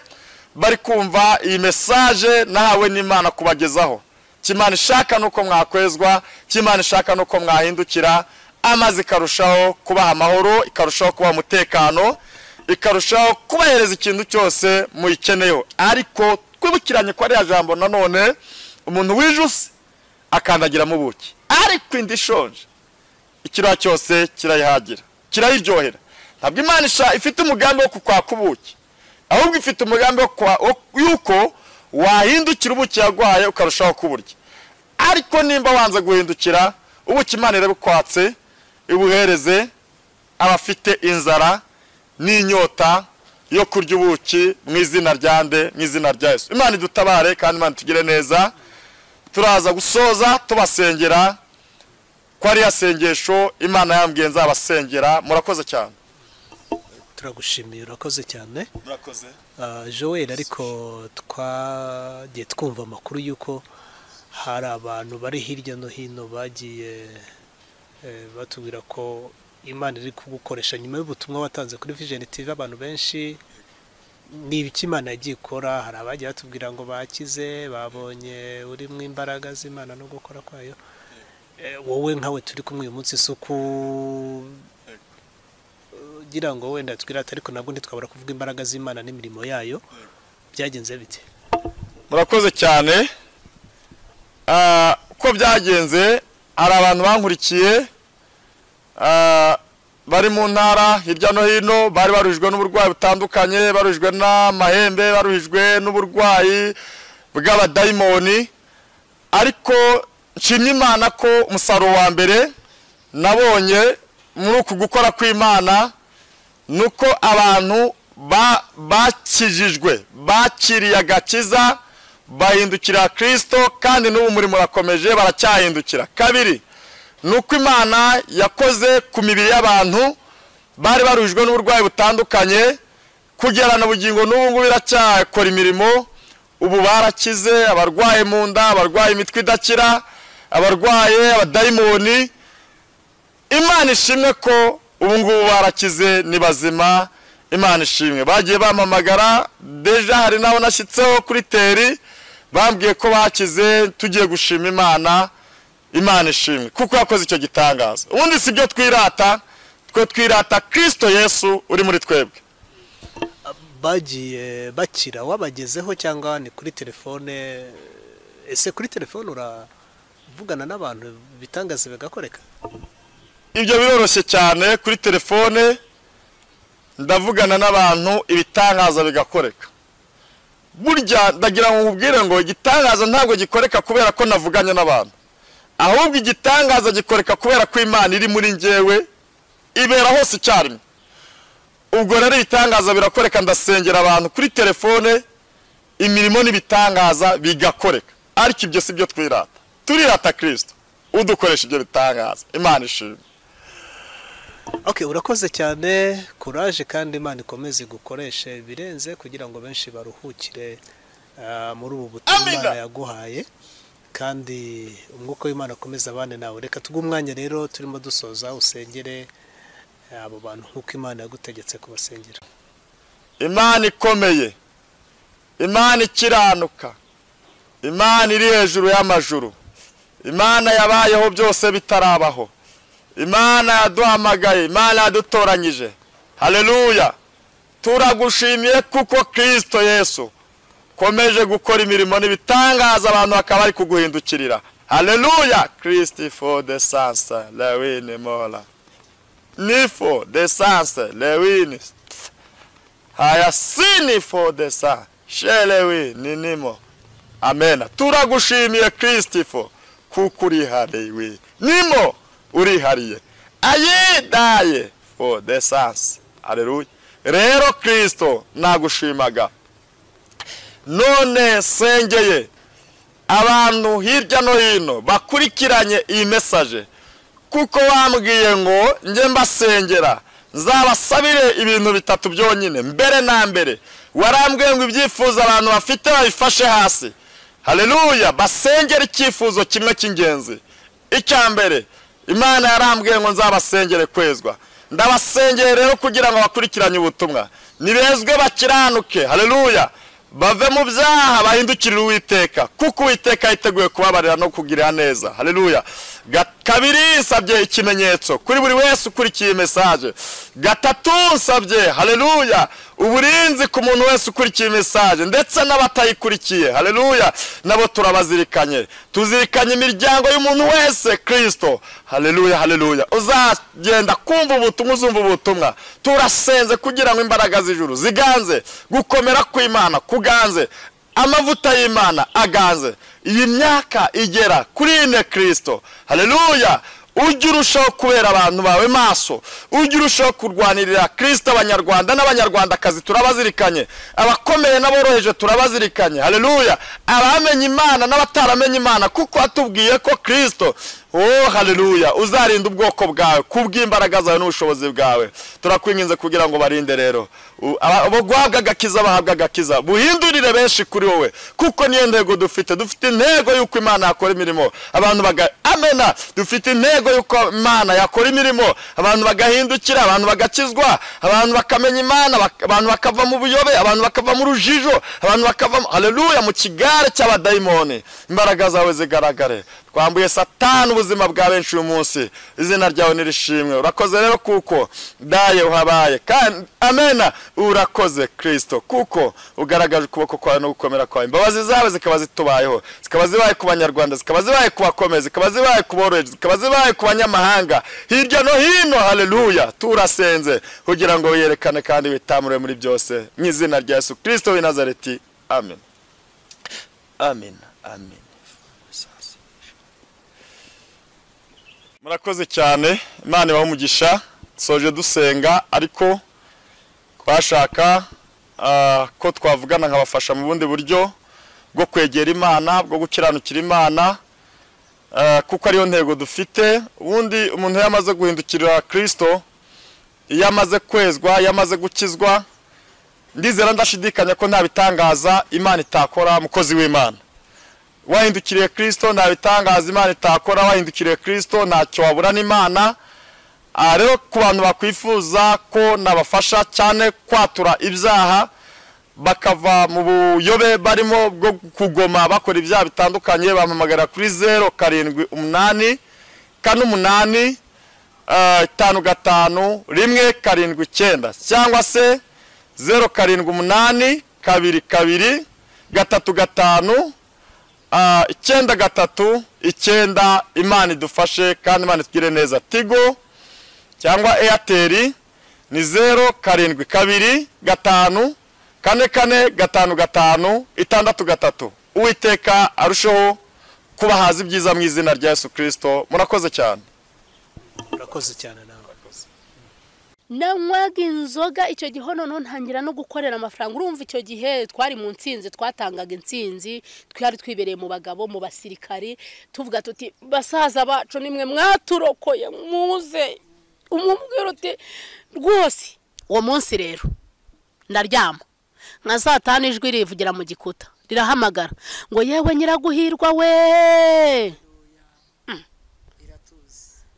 bari kumva iyi mesaje nahawe n'imana kubagezaho kimana ishaka nuko mwakwezwa kimana ishaka nuko mwahindukira amazi ikarushaho kubaha amahoro ikarushaho kubaha umutekano ikarushaho kubahereza ikintu cyose muyikeneyeho ariko twibukiranye ko ariya jambo nanone umuntu wijuse akandagiramo ubuki ariko indi ishonje ikiriya cyose kirayihagira kirayiryohera ntabwo imana ifite umugambi wo kukwaka ubuki ahubwo ifite umugambi y'uko wahindukira ubuki yagwaye ukarushaho kuburya ariko nimba wanze guhindukira ubuki imana irabukwatse ibuhereze abafite inzara n'inyota yo kurya ubuki mu izina rya nde mu izina rya Yesu imana idutabare kandi imana tugire neza turaza gusoza tubasengera ko ariya sengesho imana yambwiye nzabasengera murakoze cyane turagushimiye urakoze cyane murakoze Ah, joel ariko twagiye twumva amakuru y'uko hari abantu bari hirya no hino bagiye eh, batubwira ko imana iri kugukoresha nyuma y'ubutumwa watanze kuri vision tv abantu benshi ni ibiki imana yagiye ikora hari abagiye batubwira ngo bakize babonye urimo imbaraga z'imana no gukora kwayo Eh, wowe nkawe turi kumwe uyu munsi isuku ugira ngo wenda twirate ariko nabwo ntitwabura kuvuga imbaraga z'imana n'imirimo yayo byagenze bite murakoze cyane Ah, uko byagenze hari abantu bankurikiye ah, bari mu ntara hirya no hino bari baruhijwe n'uburwayi butandukanye baruhijwe n'amahembe baruhijwe n'uburwayi bw'abadayimoni ariko nshimye imana ko umusaruro wa mbere nabonye muri uku gukora kw'imana ni uko abantu ba- bakijijwe bakiriye agakiza bahindukira kirisito kandi n'ubu murimo urakomeje baracyahindukira kabiri ni uko imana yakoze ku mibiri y'abantu bari baruhijwe n'uburwayi butandukanye kugerana ubugingo n'ubu ngubu iracyakora imirimo ubu barakize abarwaye mu nda abarwaye imitwe idakira abarwaye abadayimoni imana ishimwe ko ubu ngubu barakize ni bazima imana ishimwe bagiye bamamagara deja hari n'abo nashyitseho kuri teri bambwiye ko bakize tugiye gushima imana imana ishimwe kuko yakoze icyo gitangaza ubundi si ibyo twirata twe twirata kirisito yesu uri muri twebwe bagiye bakira wabagezeho cyangwa ni kuri telefone ese kuri telefone uravugana n'abantu bitangaza bigakoreka ibyo biroroshye cyane kuri telefone ndavugana n'abantu ibitangaza bigakoreka burya ndagira ngo nkubwire ngo igitangaza ntabwo gikoreka kubera ko navuganye n'abantu ahubwo igitangaza gikoreka kubera ko imana iri muri njyewe ibera hose icyarimwe ubwo rero ibitangaza birakoreka ndasengera abantu kuri telefone imirimo n'ibitangaza bigakoreka ariko ibyo si byo twirata turirata kirisito udukoresha ibyo bitangaza imana ishimwe ok urakoze cyane kuraje kandi imana ikomeze igukoreshe ibirenze kugira ngo benshi baruhukire ah, muri ubu butumwa Amina. imana yaguhaye kandi umwuka w'imana akomeze abane nawe reka tuguhe umwanya rero turimo dusoza usengere ah, abo bantu nk'uko imana yagutegetse kubasengera imana ikomeye imana ikiranuka imana iri hejuru y'amajuru imana yabayeho byose bitarabaho imana yaduhamagaye imana yadutoranyije haleluya turagushimiye kuko kirisito yesu komeje gukora imirimo n'ibitangaza abantu bakaba bari kuguhindukirira haleluya kirisito de sanse lewini mora nifo de sanse lewini haya sinifo de sanse sherewi ni nimo amena turagushimiye kirisito kuko urihariwe nimo urihariye ayidaye fo de sanse haleluya rero kirisito nagushimaga none sengeye abantu hirya no hino bakurikiranye iyi mesaje kuko wambwiye ngo njye mbasengera nzabasabire ibintu bitatu byonyine mbere na mbere warambwiye ngo ibyifuzo abantu bafite babifashe hasi hareruya basengere icyifuzo kimwe cy'ingenzi icya mbere imana yarambwiye ngo nzabasengere kwezwa ndabasengere rero kugira ngo bakurikiranye ubutumwa ntibezwe bakiranuke hareruya bave mu byaha bahindukirire uwiteka kuko uwiteka yiteguye kubabarira no kugirira neza hareruya kabiri nsabye ikimenyetso kuri buri wese ukurikiye iyi mesaje gatatu nsabye hareruya uburinzi ku muntu wese ukurikiye mesaje ndetse n'abatayikurikiye hareruya nabo turabazirikanye tuzirikanye imiryango y'umuntu wese kirisito hareruya hareruya uzagenda kumva ubutumwa uzumva ubutumwa turasenze kugira ngo imbaraga z'ijuru ziganze gukomera kw'imana kuganze amavuta y'imana aganze iyi myaka igera kuri ine kirisito hareruya ujye urushaho kubera abantu bawe maso ujye urushaho kurwanirira kirisito abanyarwanda n'abanyarwandakazi turabazirikanye abakomeye n'aboroheje turabazirikanye hareruya abamenye imana n'abataramenye imana kuko watubwiye ko kirisito oh hareruya uzarinda ubwoko bwawe kubw'imbaraga zawe n'ubushobozi bwawe turakwinginze kugira ngo barinde rero abo guhabwa agakiza bahabwa agakiza buhindurire benshi kuri wowe kuko niyo ntego dufite dufite intego y'uko imana yakora imirimo abantu baga amena dufite intego y'uko imana yakora imirimo abantu bagahindukira abantu bagakizwa abantu bakamenya imana abantu bakava mu buyobe abantu bakava mu rujijo abantu bakava hareruya mu kigare cy'abadayimoni imbaraga zawe zigaragare twambuye satani ubuzima bwa benshi uyu munsi izina ryawe nirishimwe urakoze rero kuko daye uhabaye kandi amena urakoze kirisito kuko ugaragaje ukuboko kwawe no gukomera kwawe imbabazi zawe zikaba zitubayeho zikaba zibaye ku banyarwanda zikaba zibaye ku bakomeye zikaba zibaye ku boroheje zikaba zibaye ku banyamahanga hirya no hino hareruya turasenze kugira ngo wiyerekane kandi witamure muri byose mu izina rya yesu kirisito w'i nazareti amen amen amen murakoze cyane imana ibaha umugisha soje dusenga ariko twashaka ko twavugana nkabafasha mu bundi buryo bwo kwegera imana bwo gukiranukira imana kuko ariyo ntego dufite ubundi umuntu iyo amaze guhindukirira kirisito iyo amaze kwezwa iyo amaze gukizwa ndizera ndashidikanya ko nta bitangaza imana itakora umukozi w'imana wahindukiriye kirisito nta bitangaza imana itakora wahindukiriye kirisito ntacyo wabura n'imana rero ku bantu bakwifuza ko nabafasha cyane kwatura ibyaha bakava mu buyobe barimo bwo kugoma bakora ibyaha bitandukanye bampamagara kuri zeru karindwi umunani kane umunani itanu gatanu rimwe karindwi icyenda cyangwa se zeru karindwi umunani kabiri kabiri gatatu gatanu icyenda gatatu icyenda imana idufashe kandi imana itugire neza tigo cyangwa eyateri ni zeru karindwi kabiri gatanu kane kane gatanu gatanu itandatu gatatu uwiteka arusheho kubahaza ibyiza mu izina rya yesu kirisito murakoze cyane urakoze cyane nawe nanywaga inzoga icyo gihe noneho ntangira no gukorera amafaranga urumva icyo gihe twari mu nsinzi twatangaga insinzi twari twibereye mu bagabo mu basirikari tuvuga tuti basaza bacu nimwe mwaturokoye muze umubwira uti rwose uwo munsi rero ndaryama nka saa tanu ijwi rivugira mu gikuta rirahamagara ngo yewe nyiraguhirwa we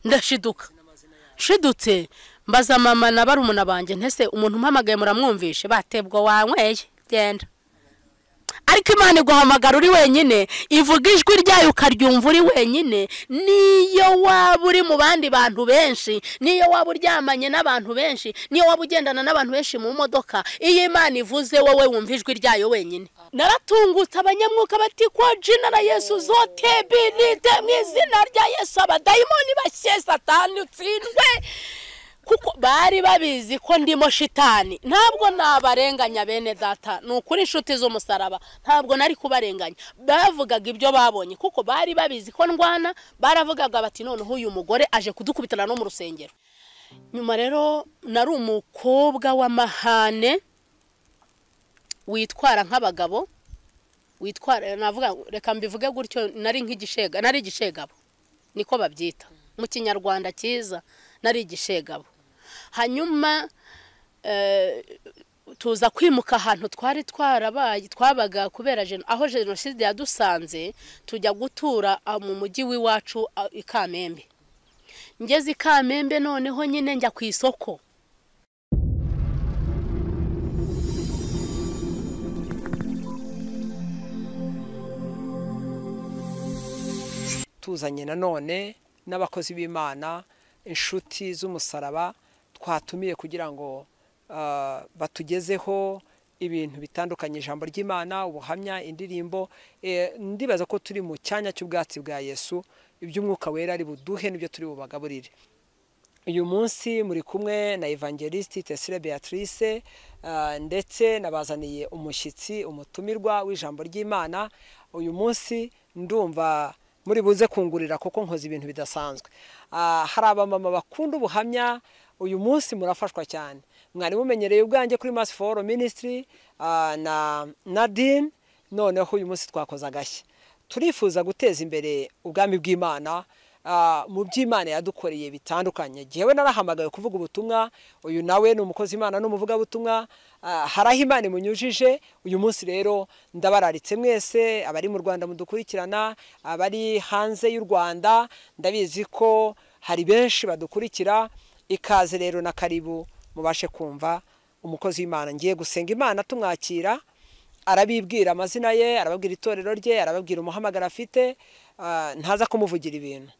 ndashiduka nshidutse mbaza mama na barumuna banjye ntese umuntu umpamagaye muramwumvishe batebwa wanyweye genda ariko imana iguhamagara uri wenyine ivuga ijwi ryayo ukaryumva uri wenyine niyo waba uri mu bandi bantu benshi niyo waba uryamanye n'abantu benshi niyo waba ugendana n'abantu benshi mu modoka iyo imana ivuze wowe wumva ijwi ryayo wenyine naratungutse abanyamwuka bati ko jina na yesu zote binite mu izina rya yesu abadayimoni bashye satani utsindwe kuko bari babizi ko ndimo shitani ntabwo nabarenganya bene data ni ukuri inshuti z'umusaraba ntabwo nari kubarenganya bavugaga ibyo babonye kuko bari babizi ko ndwana baravugaga bati noneho uyu mugore aje kudukubitana no mu rusengero nyuma rero nari umukobwa w'amahane witwara nk'abagabo witwara navuga reka mbivuge gutyo nari nk'igishega nari igishegabo niko babyita mu kinyarwanda cyiza nari igishegabo hanyuma tuza kwimuka ahantu twari twarabaye twabaga kubera aho jenoside yadusanze tujya gutura mu mujyi w'iwacu i kamembe ngeze i kamembe noneho nyine njya ku isoko tuzanye nanone n'abakozi b'imana inshuti z'umusaraba twatumiye kugira ngo batugezeho ibintu bitandukanye ijambo ry'imana ubuhamya indirimbo ndibaza ko turi mu cyanya cy'ubwatsi bwa yesu iby'umwuka wera ari buduhe n'ibyo turi bubagaburire uyu munsi muri kumwe na evangelisite tesire beatrice ndetse nabazaniye umushyitsi umutumirwa w'ijambo ry'imana uyu munsi ndumva muri buze kungurira kuko nkoze ibintu bidasanzwe hari abamama bakunda ubuhamya uyu munsi murafashwa cyane mwari mumenyereye ubwanjye kuri masi foru minisitiri na nadine noneho uyu munsi twakoze agashya turifuza guteza imbere ubwami bw'imana mu by'imana yadukoreye bitandukanye igihe we narahamagaye kuvuga ubutumwa uyu nawe ni umukozi imana n'umuvugabutumwa hari aho imana imunyujije uyu munsi rero ndabararitse mwese abari mu rwanda mudukurikirana abari hanze y'u rwanda ndabizi ko hari benshi badukurikira ikaze rero na karibu mubashe kumva umukozi w'imana ngiye gusenga imana tumwakira arabibwira amazina ye arababwira itorero rye arababwira umuhamagara afite ntaza kumuvugira ibintu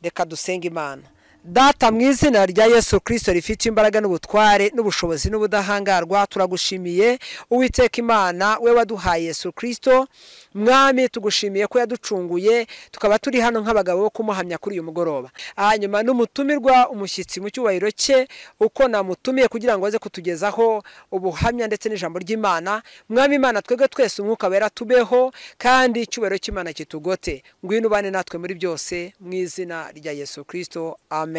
reka dusenge imana data mu izina rya yesu kirisito rifite imbaraga n'ubutware n'ubushobozi n'ubudahangarwa turagushimiye uwiteka imana we waduhaye yesu kirisito mwami tugushimiye ko yaducunguye tukaba turi hano nk'abagabo bo kumuhamya kuri uyu mugoroba hanyuma n'umutumirwa umushyitsi mu cyubahiro cye uko namutumiye kugira ngo aze kutugezaho ubuhamya ndetse n'ijambo ry'imana mwami imana twebwe twese umwuka wera tubeho kandi icyubahiro cy'imana kitugote ngwino ubane natwe muri byose mu izina rya yesu kirisito amen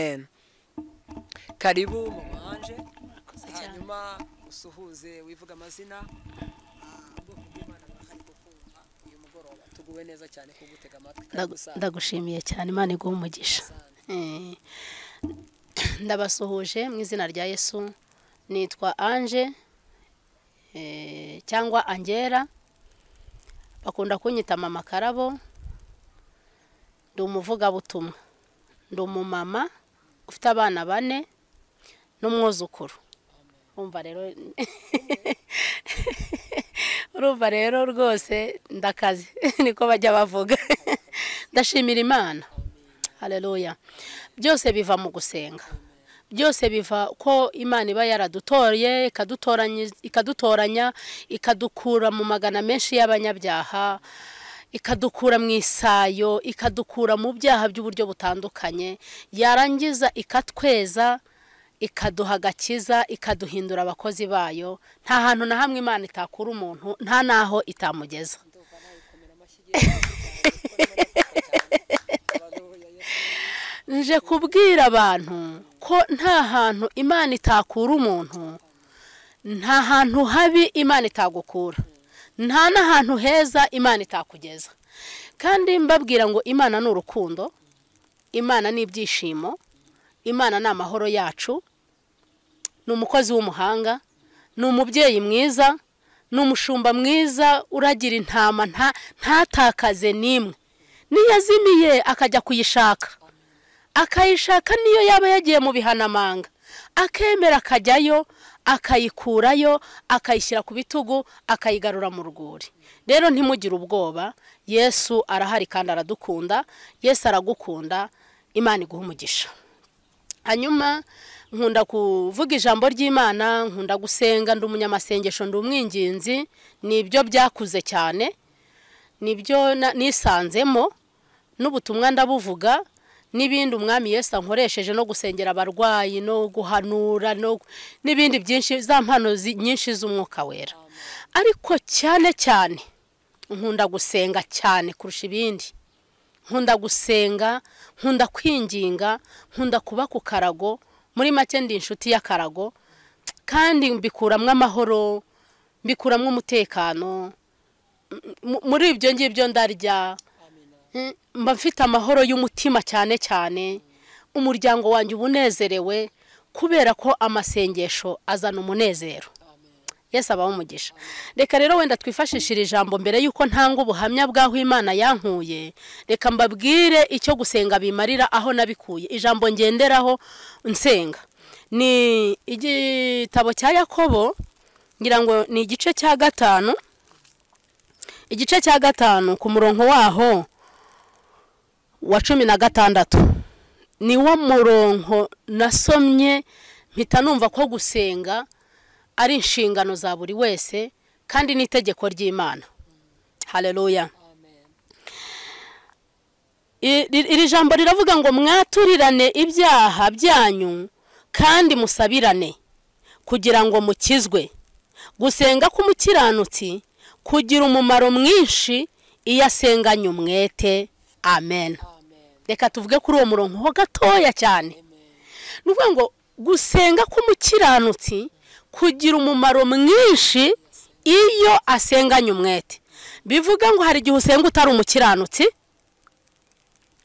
karibu mama anje hanyuma usuhuze wivuga amazina ubwoko bw'imana bwahari kukumva uyu mugoroba tuguwe neza cyane kugutega amatwi kandi usanga ndagushimiye cyane imana iguha umugisha Eh, ndabasuhuje mu izina rya yesu nitwa anje eh, cyangwa angera bakunda kunyita mama karabo ndi umuvugabutumwa ndi umumama ufite abana bane n'umwuzukuru urumva rero urumva rero rwose ndakaze niko bajya bavuga ndashimira imana hareruya byose biva mu gusenga byose biva ko imana iba yaradutoye ikadutoranya ikadukura mu magana menshi y'abanyabyaha ikadukura mu isayo ikadukura mu byaha by'uburyo butandukanye yarangiza ikatweza ikaduha agakiza ikaduhindura abakozi bayo nta hantu na hamwe imana itakura umuntu nta n'aho itamugeza nje kubwira abantu ko nta hantu imana itakura umuntu nta hantu habi imana itagukura nta n'ahantu heza imana itakugeza kandi mbabwira ngo imana ni urukundo imana ni ibyishimo imana ni amahoro yacu ni umukozi w'umuhanga ni umubyeyi mwiza ni umushumba mwiza uragira intama ntatakaze n'imwe niyo azimiye akajya kuyishaka akayishaka niyo yaba yagiye mu bihanamanga akemera akajyayo akayikurayo akayishyira ku bitugu akayigarura mu rwuri rero ntimugire ubwoba yesu arahari kandi aradukunda yesu aragukunda imana iguha umugisha hanyuma nkunda kuvuga ijambo ry'imana nkunda gusenga ndi umunyamasengesho ndi umwinginzi nibyo byakuze cyane nibyo nisanzemo n'ubutumwa ndabuvuga n'ibindi umwami Yesu ankoresheje no gusengera abarwayi no guhanura n'ibindi byinshi za mpano nyinshi z'umwuka wera ariko cyane cyane nkunda gusenga cyane kurusha ibindi nkunda gusenga nkunda kwinginga nkunda kuba ku karago muri make ndi inshuti y'akarago kandi mbikuramo amahoro mbikuramo umutekano muri ibyo ngibyo ndarya mba mfite amahoro y'umutima cyane cyane umuryango wanjye ubunezerewe kubera ko amasengesho azana umunezero yesi abaho umugisha reka rero wenda twifashishire ijambo mbere y'uko ntanga ubuhamya bw'aho imana yankuye reka mbabwire icyo gusenga bimarira aho nabikuye ijambo ngenderaho nsenga ni igitabo cya yakobo ngira ngo ni igice cya gatanu igice cya gatanu ku murongo waho wa cumi na gatandatu ni wo murongo nasomye mpita numva ko gusenga ari inshingano za buri wese kandi n'itegeko ry'imana hareruya iri jambo riravuga ngo mwaturirane ibyaha byanyu kandi musabirane kugira ngo mukizwe gusenga k'umukiranutsi kugira umumaro mwinshi iyo asenganye umwete amen reka tuvuge kuri uwo murongo ho gatoya cyane ni ukuvuga ngo gusenga k'umukiranutsi kugira umumaro mwinshi iyo asenganye umwete bivuga ngo hari igihe usenga utari umukiranutsi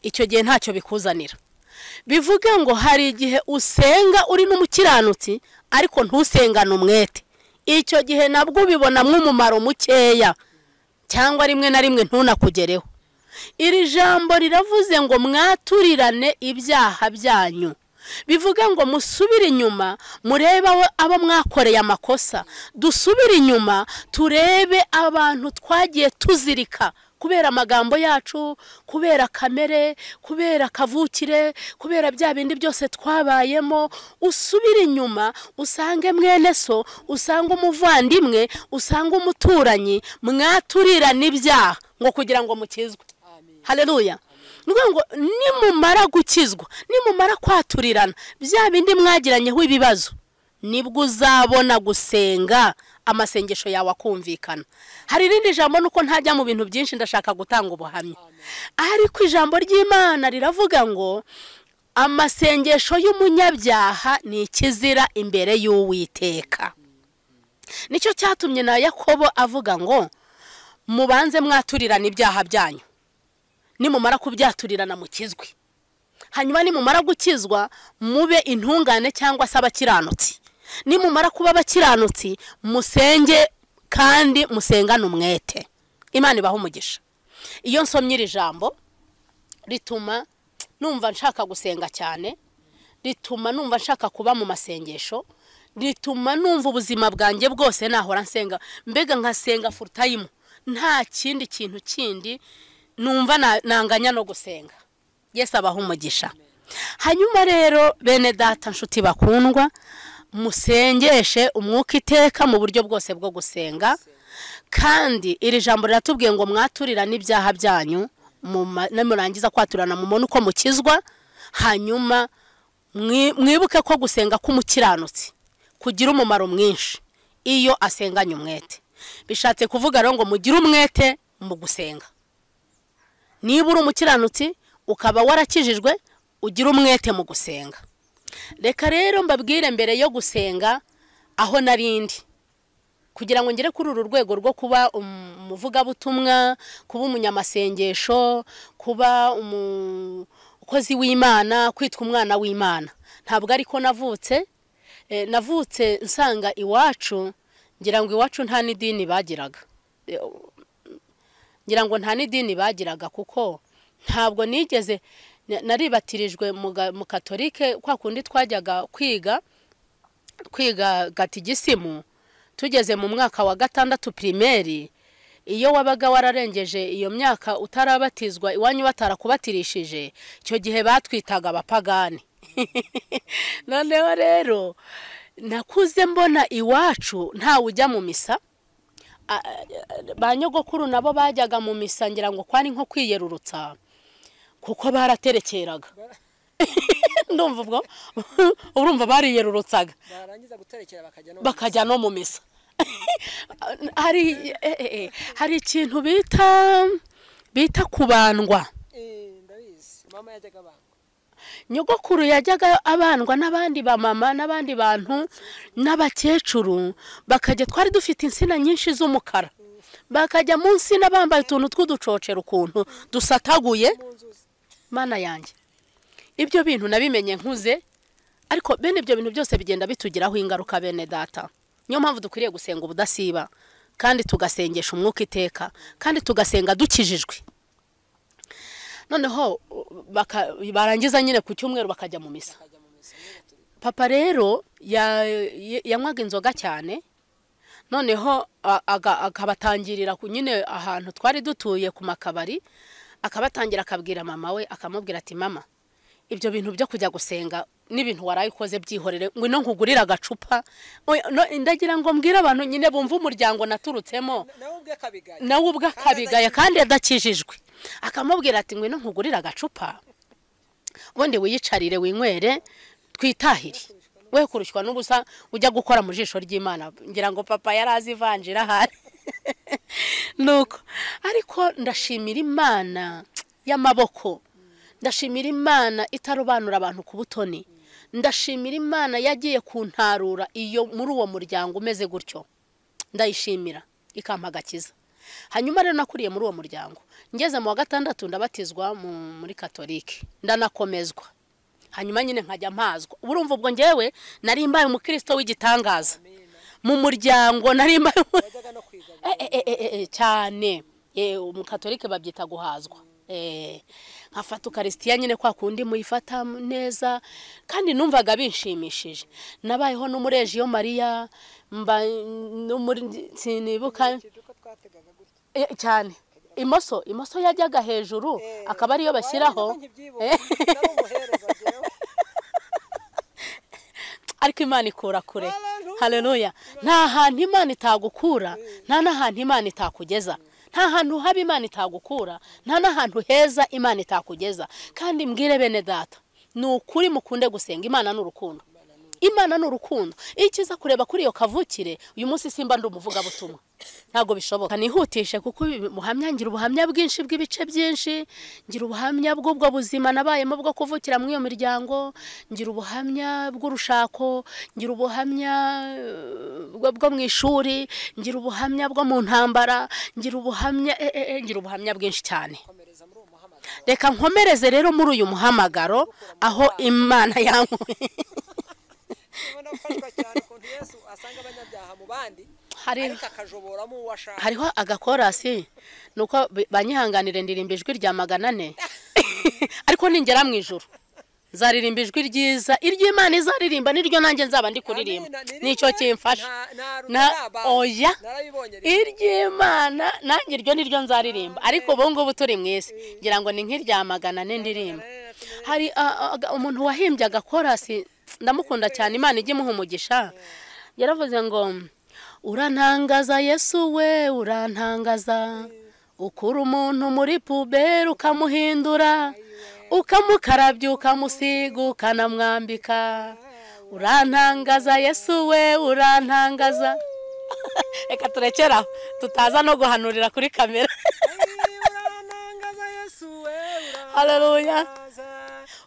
icyo gihe ntacyo bikuzanira bivuga ngo hari igihe usenga uri n'umukiranutsi ariko ntusengane umwete icyo gihe nabwo ubibonamo umumaro mukeya cyangwa rimwe na rimwe ntunakugereho iri jambo riravuze ngo mwaturirane ibyaha byanyu bivuga ngo musubire inyuma murebe abo mwakoreye amakosa dusubire inyuma turebe abantu twagiye tuzirika kubera amagambo yacu kubera kamere kubera akavukire kubera bya bindi byose twabayemo usubire inyuma usange mwene so usange umuvandimwe usange umuturanyi mwaturirane ibyaha ngo kugira ngo mukizwe hareruya ni ukuvuga ngo nimumara gukizwa nimumara kwaturirana bya bindi mwagiranyeho ibibazo nibwo uzabona gusenga amasengesho yawe akumvikana hari irindi jambo nuko ntajya mu bintu byinshi ndashaka gutanga ubuhamya ariko ijambo ry'imana riravuga ngo amasengesho y'umunyabyaha ni ikizira imbere y'uwiteka nicyo cyatumye na yakobo avuga ngo mubanze mwaturirane ibyaha byanyu nimumara kubyaturirana mukizwe hanyuma nimumara gukizwa mube intungane cyangwa se abakiranutsi nimumara kuba abakiranutsi musenge kandi musengane umwete imana ibaho umugisha iyo nsomye iri jambo rituma numva nshaka gusenga cyane rituma numva nshaka kuba mu masengesho rituma numva ubuzima bwanjye bwose nahora nsenga mbega nkasenga furutayimu nta kindi kintu kindi numva nanganya no gusenga yesi abaho umugisha hanyuma rero bene data nshuti bakundwa musengeshe umwuka iteka mu buryo bwose bwo gusenga kandi iri jambo riratubwiye ngo mwaturirane ibyaha byanyu murangiza kwaturana mubone uko mukizwa hanyuma mwibuke ko gusenga k'umukiranutsi kugira umumaro mwinshi iyo asenganye umwete bishatse kuvuga rero ngo mugire umwete mu gusenga niba uri umukiranutsi ukaba warakijijwe ugira umwete mu gusenga reka rero mbabwire mbere yo gusenga aho n'arindi kugira ngo ngere kuri uru rwego rwo kuba umuvugabutumwa kuba umunyamasengesho kuba umukozi w'imana kwitwa umwana w'imana ntabwo ariko navutse navutse nsanga iwacu ngira ngo iwacu nta n'idini bagiraga ngira ngo nta n'idini bagiraga kuko ntabwo nigeze naribatirijwe mu katorike kwa kundi twajyaga kwiga kwiga gatigisimu tugeze mu mwaka wa gatandatu pirimeri iyo wabaga wararengeje iyo myaka utarabatizwa iwanyu batarakubatirishije icyo gihe batwitaga abapagani noneho rero nakuze mbona iwacu ntawe ujya mu misa ba nyogokuru nabo bajyaga mu misa ngira ngo kwari nko kwiyerurutsa kuko baraterekeraga ndumva ubwo urumva bariyerurutsaga barangiza guterekera bakajya no bakajya no mu misa hari eh, eh, hari ikintu bita bita kubandwa Eh, ndabizi mama yajyaga abanga nyogokuru yajyaga abandwa n'abandi bamama n'abandi bantu n'abakecuru bakajya twari dufite insina nyinshi z'umukara bakajya munsi n'abambaye utuntu tw'uducocero ukuntu dusataguye mu nzuzi mana yanjye ibyo bintu nabimenye nkuze ariko bene ibyo bintu byose bigenda bitugiraho ingaruka bene data niyo mpamvu dukwiriye gusenga ubudasiba kandi tugasengesha umwuka iteka kandi tugasenga dukijijwe noneho baka- barangiza nyine ku cyumweru bakajya mu misa bakajya mu misa papa rero ya- ya- yanywaga inzoga cyane noneho a- aga- akabatangirira ku nyine ahantu twari dutuye ku makabari akabatangira akabwira mama we akamubwira ati mama ibyo bintu byo kujya gusenga n'ibintu waraye ukoze byihorere ngwino nkugurire agacupa Oya, no- ndagira ngo mbwire abantu nyine bumve umuryango naturutsemo nawe ubwe akabigaya nawe ubwe akabigaye kandi adakijijwe akamubwira ati ngwino nkugurire agacupa ubundi wiyicarire winywere twitahire we kurushywa n'ubusa ujya gukora mu jisho ry'imana ngira ngo papa yari azi ivanjira ahari nuko ariko ndashimira imana y'amaboko ndashimira imana itarobanura abantu ku butoni ndashimira imana yagiye kuntarura iyo muri uwo muryango umeze gutyo ndayishimira ikampa agakiza hanyuma rero nakuriye muri uwo muryango ngeze mu wa gatandatu ndabatizwa mu- muri katolike ndanakomezwa hanyuma nyine nkajya mpazwa urumva ubwo ngewe nari mbaye umukristo w'igitangaza mu muryango nari mbaye umu- wajyaga no kwigabira Eh, eh, eh, eh, eh, cyane Eh, umukatolike babyita guhazwa Eh, nkafata ukarisitiya nyine kwa kundi muyifata neza kandi numvaga binshimishije nabayeho n'umurejiyo mariya mba n'umuri- sinibuka Ukiri uko twategaga gutya Eh, cyane imoso imoso yajyaga hejuru akaba ariyo bashyiraho Eh, ariko imana ikura kure Hallelujah. haleluya nta hantu imana itagukura nta n'ahantu imana itakugeza nta hantu haba imana itagukura nta n'ahantu heza imana itakugeza kandi mbwire bene data ni ukuri mukunde gusenga imana ni urukundo imana ni urukundo iyo ukiza kureba kuri iyo kavukire uyu munsi simba ndi umuvugabutumwa ntabwo bishoboka nihutishe kuko ibi muhamya ngira ubuhamya bwinshi bw'ibice byinshi ngira ubuhamya bw'ubwo buzima nabayemo bwo kuvukira muri iyo miryango ngira ubuhamya bw'urushako ngira ubuhamya eh, bwo- bwo mu ishuri ngira ubuhamya bwo mu ntambara ngira ubuhamya eh, eh, eh, ngira ubuhamya bwinshi cyane reka nkomereze rero muri uyu muhamagaro aho imana yankuye hari hariho agakorasi nuko bi- banyihanganire ndirimba ijwi rya magana ane ariko ningera mu ijoro nzaririmba ijwi ryiza iry'imana izaririmba niryo nanjye nzaba ndi kuririmba nicyo kimfasha Na- oya. iry'imana nanjye iryo niryo nzaririmba ariko ubu ngubu turi mu isi ngira ngo ni nk'irya magana ane ndirimba hari a- a- umuntu wahimbye agakorasi ndamukunda cyane imana ijya imuha umugisha yaravuze ngo urantangaza yesu we urantangaza ukura umuntu muri puberi ukamuhindura ukamukarabya ukamusiga ukanamwambika urantangaza yesu we urantangaza reka turekeraho tutaza no guhanurira kuri kamera Haleluya.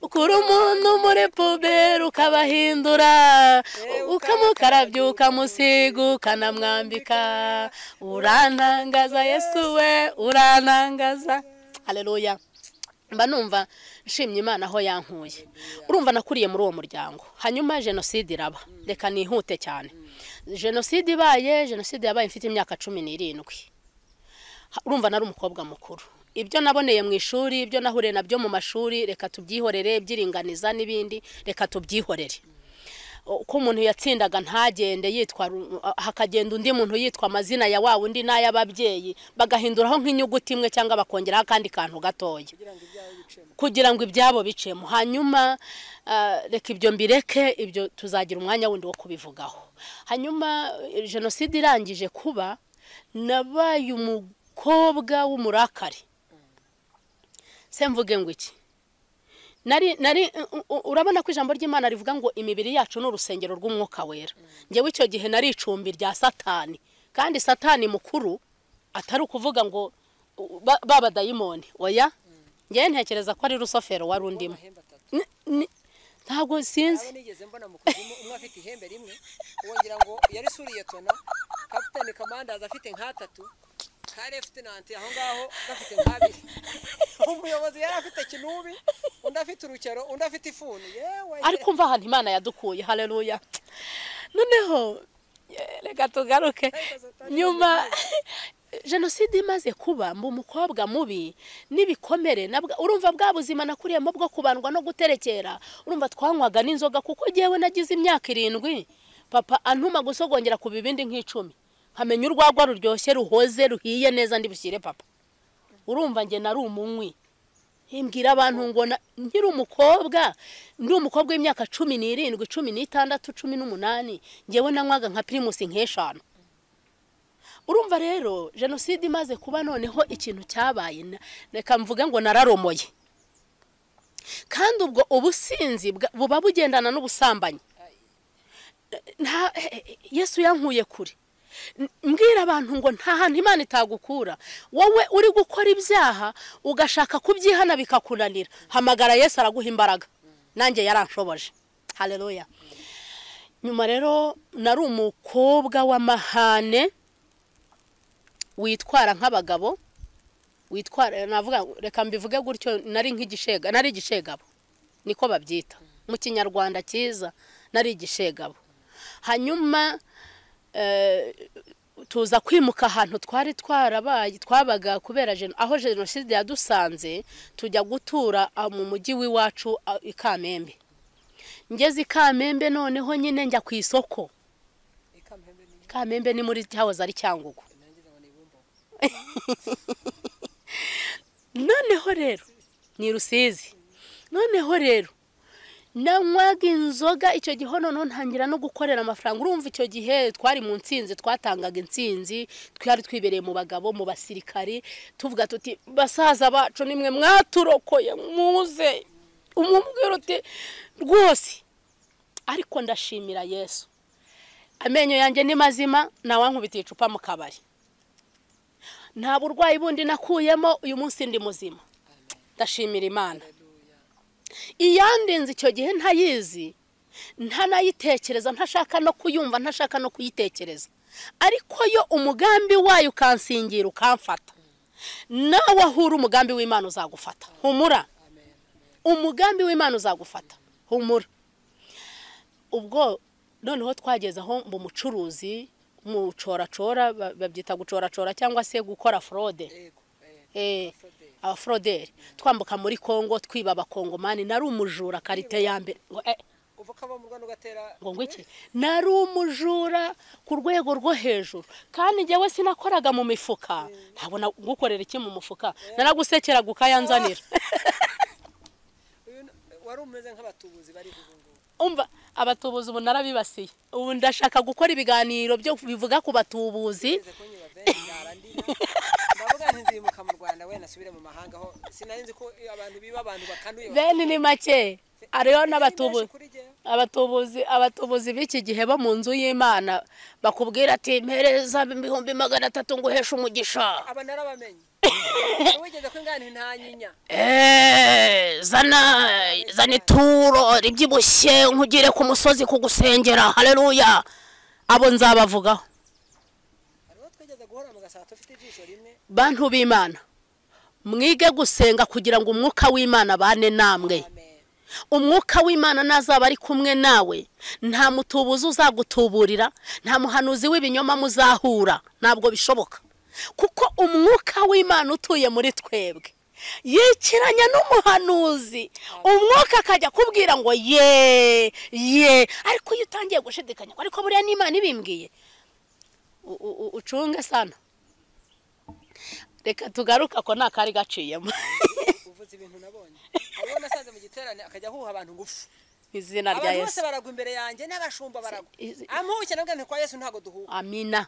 ukura umuntu muri puberi ukabahindura ukamukarabya ukamusiga ukanamwambika urantangaza yesu we urantangaza haleluya mba numva nshimye imana aho yankuye urumva nakuriye muri uwo muryango hanyuma jenoside iraba reka nihute cyane jenoside ibaye jenoside yabaye mfite imyaka cumi n'irindwi Ha- urumva nari umukobwa mukuru ibyo naboneye mu ishuri ibyo nahure nabyo mu mashuri reka tubyihorere byiringaniza n'ibindi reka tubyihorere ko umuntu yatsindaga ntagende yitwa ru- hakagenda undi muntu yitwa amazina ya wa undi n'ay'ababyeyi bagahinduraho nk'inyuguti imwe cyangwa bakongeraho akandi kantu gatoya kugira ngo ibyabo bicemo hanyuma ah, reka ibyo mbireke ibyo tuzagira umwanya wundi wo kubivugaho hanyuma eh, jenoside irangije kuba nabaye umukobwa w'umurakari se mvuge ngo iki nari nari u- u- urabona ko ijambo ry'imana rivuga ngo imibiri yacu ni urusengero rw'umwuka wera ngewe icyo gihe nari icumbi rya satani kandi satani mukuru atari ukuvuga ngo u- ba- ba dayimoni oya ngewe ntekereza ko ari rusofero wari undimo Ni- ni- ntabwo sinzi nigeze mbona mu kuzimu umwe afite ihembe rimwe wongera ngo yari suriye tona kapitani kamandazi afite nk'atatu ka lefutinanti aho ngaho gafite nk'abiri umuyobozi yari afite kinubi undi afite urukero undi afite ifuni yewe ariko mva ahantu imana yadukuye haleluya noneho eh, reka tugaruke nyuma jenoside imaze kuba mba umukobwa mubi n'ibikomere na bwa- urumva bwa buzima nakuriyemo bwo kubandwa no guterekera urumva twanywaga n'inzoga kuko ngewe nagize imyaka irindwi papa antuma gusogongera ku bibindi nk'icumi nkamenya urwagwa ruryoshye ruhoze ruhiye neza ndibushyire papa urumva njye nari umunywi mbwira abantu ngo na- nkiri umukobwa ndi umukobwa w'imyaka cumi n'irindwi cumi n'itandatu cumi n'umunani ngewe nanywaga nka pirimusi nk'eshanu urumva rero jenoside imaze kuba noneho ikintu cyabaye na- reka mvuga ngo nararomoye kandi ubwo ubusinzi bwa- buba bugendana n'ubusambanyi nta yesu yankuye kure M- mbwira abantu ngo nta hantu imana itagukura wowe uri gukora ibyaha ugashaka kubyihana bikakunanira hamagara yesu araguha imbaraga nanjye yaranshoboje hareruya nyuma rero nari umukobwa w'amahane witwara nk'abagabo witwara navuga reka mbivuge gutyo nari nk'igishega nari igishegabo niko babyita mu kinyarwanda cyiza nari igishegabo hanyuma eh, tuza kwimuka ahantu twari twarabaye twabaga kubera jeno- aho jenoside yadusanze tujya gutura ah, mu mujyi w'iwacu ah, i kamembe ngeze i kamembe noneho nyine njya ku isoko kamembe ni muri cyahoze ari cyangugu noneho rero ni rusizi noneho rero nanywaga inzoga icyo gihe noneho ntangira no gukorera amafaranga urumva icyo gihe twari mu nsinzi twatangaga insinzi twari twibereye mu bagabo mu basirikari tuvuga tuti basaza bacu nimwe mwaturokoye muze umubwira uti rwose ariko ndashimira yesu amenyo yanjye ni mazima ntawankubitiye icupa mu kabari nta burwayi bundi nakuyemo uyu munsi ndi muzima ndashimira imana iyandenze icyo gihe ntayizi ntanayitekereza ntashaka no kuyumva ntashaka no kuyitekereza ariko yo umugambi wayo ukansingira ukamfata nawe aho uri umugambi w'imana uzagufata humura umugambi w'imana uzagufata humura ubwo noneho twageze aho mba umucuruzi mu coracora ba- babyita gucoracora cyangwa se gukora forode Eh, abaforoderi twambuka muri congo twiba abakongomani nari umujura karite ya mbere ngo eh, uva ukava mu rwanda ugatera ngo ngwiki nari umujura ku rwego rwo hejuru kandi njyewe sinakoraga mu mifuka ntabona gukorera iki mu mufuka naragusekeraga ukayanzanira Uyu ni- wari umeze nk'abatubuzi bari ubu ngubu umva abatubuzi ubu narabibasiye ubu ndashaka gukora ibiganiro byo bivuga ku batubuzi ngeze kunyura benshi yarandira ndavuga nti nzimuka mu rwanda we nasubire mu mahanga aho sinari nzi ko abantu biba abantu bakanuye bene ni make ariyo n'abatubuzi kuri jyewe abatubuzi abatubuzi b'iki gihe bo mu nzu y'imana bakubwira ati mpereza ibihumbi magana atatu ngo uheshe umugisha aba narabamenye wigeze ko ingana ntanyinya Eh, zana zana ituro ribyibushye nkugire ku musozi kugusengera haleluya abo nzabavugaho hariho twigeze guhora mu gasabo tufite ijisho rimwe bantu b'imana mwige gusenga kugira ngo umwuka w'imana abane namwe amen umwuka w'imana nazaba ari kumwe nawe nta mutubuzi uzagutuburira nta muhanuzi w'ibinyoma muzahura ntabwo bishoboka kuko umwuka w'imana utuye muri twebwe yikiranya n'umuhanuzi umwuka akajya akubwira ngo ye ye ariko iyo utangiye gushidikanya ngo ariko buriya n'imana ibimbwiye u- u- u- ucunge sana reka tugaruke ako ni akari gaciyemo uvuze ibintu nabonye hari uwo nasanze mu giterane akajya ahuha abantu ngufu izina rya abantu bose yesu baragwa imbere yanjye n'abashumba baragwa Izi- ampuhuke nabwo nti kwa yesu ntabwo duhuha amina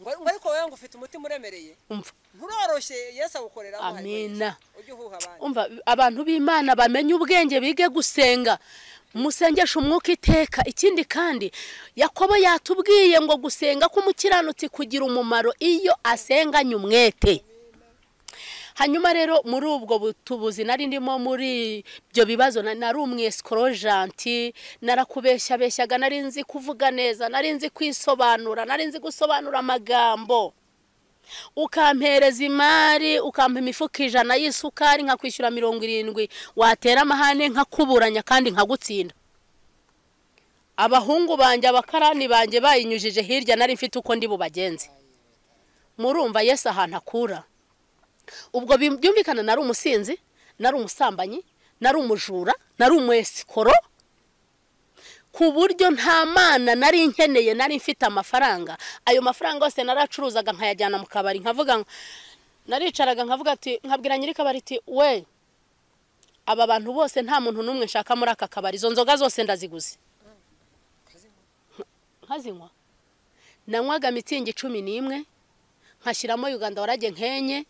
ngo ngo ariko wowe ngo ufite umutima uremereye umva nturoroshye yesu awukorera Amina. ujye uhuha abandi umva abantu b'imana bamenye ubwenge bige gusenga musengesha umwuka iteka ikindi kandi yakobo yatubwiye ngo gusenga k'umukiranutsi kugira umumaro iyo asenganye umwete hanyuma rero muri ubwo butubuzi nari ndimo muri ibyo bibazo na- nari umwesikorojanti narakubeshyabeshyaga nari nzi kuvuga neza nari nzi kwisobanura nari nzi gusobanura amagambo ukampereza imari ukampa imifuka ijana y'isukari nkakwishyura mirongo irindwi watera amahane nkakuburanya kandi nkagutsinda abahungu banjye abakarani banjye bayinyujije hirya nari mfite uko ndi bubagenze murumva yesu ahantu akura ubwo bi- byumvikana nari umusinzi nari umusambanyi nari umujura nari umwesikoro ku buryo nta mana nari nkeneye nari mfite amafaranga ayo mafaranga yose naracuruzaga nkayajyana mu kabari nkavuga ngo- naricaraga nkavuga ati nkabwira nyirikabari ati we aba bantu bose nta muntu n'umwe nshaka muri aka kabari izo nzoga zose ndaziguze nkazinywa nanywaga mitsingi cumi n'imwe nkashyiramo uganda warage nkenye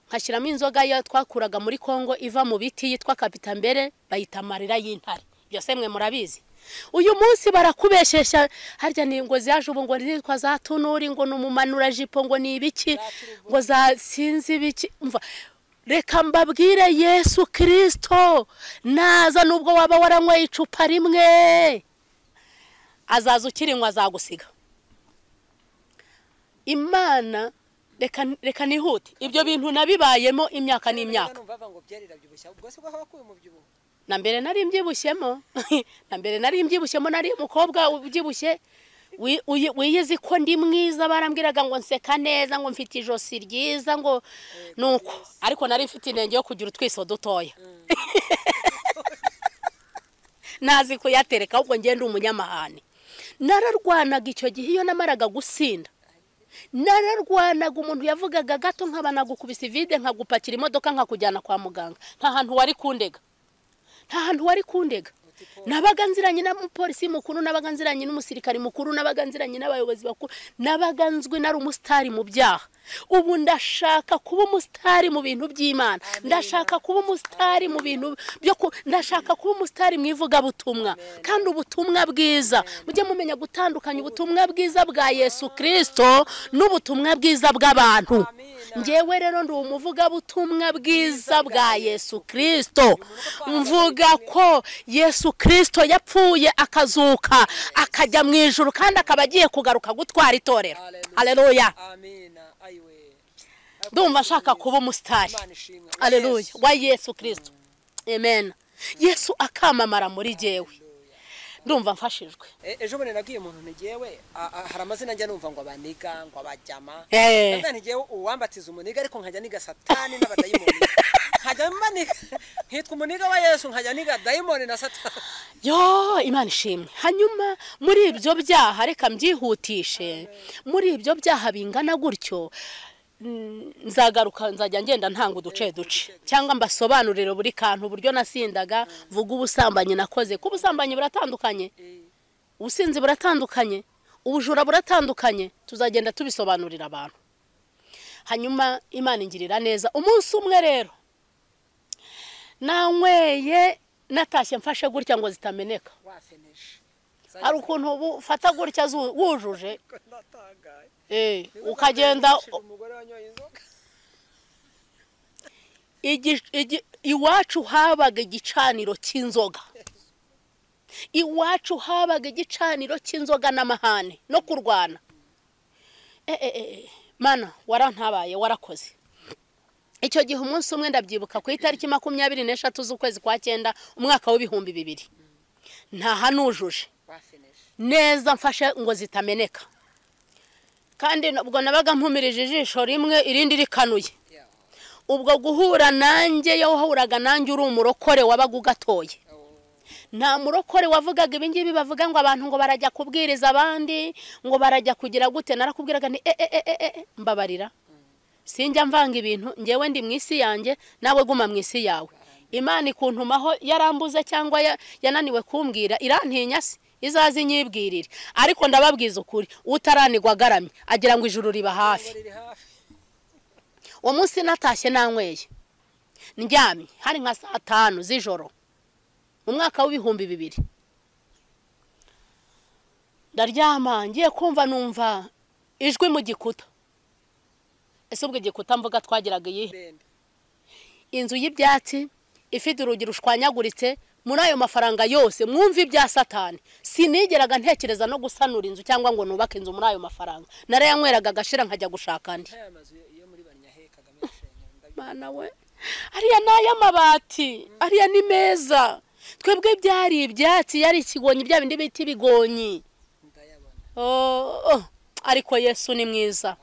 nkashyiramo inzoga ya twakuraga muri congo iva mu biti yitwa kapitambere bayita amarira y'intare byose mwe murabizi uyu munsi barakubeshesha harya ni ngo zaje ubu ngo nitwa za tunuri ngo ni umumanurajipo ngo ni ibiki ngo za sinzi ibiki umva reka mbabwire yesu kirisito naza nubwo waba waranyweye icupa rimwe azaza ukirinywa azagusiga imana reka reka nihute ibyo bintu nabibayemo imyaka n'imyaka numva bavuga ngo byerera byubushya ubwo si bwo haba kuba mu byibuho na mbere nari mbyibushyemo na mbere nari mbyibushyemo nari umukobwa ubyibushye wi- uyi- wiyizi ko ndi mwiza barambwiraga ngo nseka neza ngo mfite ijosi ryiza ngo nuko ariko nari mfite inenge yo kugira utwiso dutoya ntazi kuyatereka ahubwo ngende umunyamahane nararwanaga icyo gihe iyo namaraga gusinda nararwanaga umuntu yavugaga gato nkaba nagukubise ivide nkagupakira imodoka nkakujyana kwa muganga nta hantu wari kundega nta hantu wari kundega nabaga nziranye n'umupolisi mukuru nabaga nziranye n'umusirikari mukuru nabaga nziranye n'abayobozi bakuru nabaga nzwi nari umusitari mu byaha ubu ndashaka kuba umusitari mu bintu by'imana ndashaka kuba umusitari mu bintu byo ku- ndashaka kuba umusitari mu ivugabutumwa kandi ubutumwa bwiza mujye mumenya gutandukanya ubutumwa bwiza bwa yesu kirisito n'ubutumwa bwiza bw'abantu ngewe rero ndi umuvugabutumwa bwiza bwa yesu kirisito mvuga ko yesu kirisito yapfuye akazuka akajya mu ijoro kandi akaba agiye kugaruka gutwara itorero aleluya amina ayiwe ndumva nshaka kuba umusitari imana ishimwe aleluya wa yesu kirisito amen yesu akamamara muri jyewe ndumva mfashijwe E- ejo bundi nabwiye umuntu ntigewe hari amazina njya numva ngo abaniga ngo abajyama Eh. ndavuga ntigewe uwambatiza umuniga ariko nkajya niga satani n'abadayimoni nkajya mbaniga nkitwa umuniga wa yesu nkajya niga dayimoni na satani yo imana ishimwe hanyuma muri ibyo byaha reka mbyihutishe muri ibyo byaha bingana gutyo mm, nzagaruka nzajya ngenda ntanga uduce duce cyangwa mbasobanurire buri kantu uburyo nasindaga vuga ubusambanyi nakoze ko ubusambanyi buratandukanye ubusinzi buratandukanye ubujura buratandukanye tuzagenda tubisobanurira abantu hanyuma imana ingirira neza umunsi umwe rero nanyweye natashye mfashe gutya ngo zitameneka wafeneshe hari ukuntu uba ufata gutya zu- wujuje natangaye eh, ukagenda Nashije umugore wanyoye inzoga igi- igi- iwacu habaga igicaniro cy'inzoga iwacu habaga igicaniro cy'inzoga n'amahane no kurwana Eh, eh, eh, mana warantabaye warakoze icyo gihe umunsi umwe ndabyibuka ku itariki makumyabiri n'eshatu z'ukwezi kwa cyenda umwaka w'ibihumbi bibiri ntahanujuje wafeneshe neza mfashe ngo zitameneka kandi ubwo nabaga mpumirije ijisho rimwe irindi rikanuye ubwo guhura nanjye yawuhuraga nanjye uri umurokore wabaga ugatoye nta murokore wavugaga ibingibi bavuga ngo abantu ngo barajya kubwiriza abandi ngo barajya kugira gute narakubwiraga ni e e e e e mbabarira sinjya mvanga ibintu ngewe ndi mu isi yanjye nawe guma mu isi yawe imana ikuntumaho yarambuze cyangwa ya- yananiwe kumbwira irantinya se izaze inyibwirire ariko ndababwiza ukuri utaranigwa agaramye agira ngo ijuru riba hafi uwo munsi natashye nanyweye ndyamye hari nka saa tanu z'ijoro mu mwaka w'ibihumbi bibiri ndaryama ngiye kumva numva ijwi mu gikuta ese ubwo igikuta mvuga twagiraga iyihe inzu y'ibyatsi ifite urugi rushwanyaguritse muri ayo mafaranga yose mwumve ibya satani sinigeraga ntekereza no gusanura inzu cyangwa ngo nubake inzu muri ayo mafaranga narayanywereraga agashira nkajya gushaka andi Mana we ariya ni ay'amabati ariya ni meza twebwe byari ibyatsi yari ikigonyi bya bindi bita ibigonyi Oh, oh, ariko yesu ni mwiza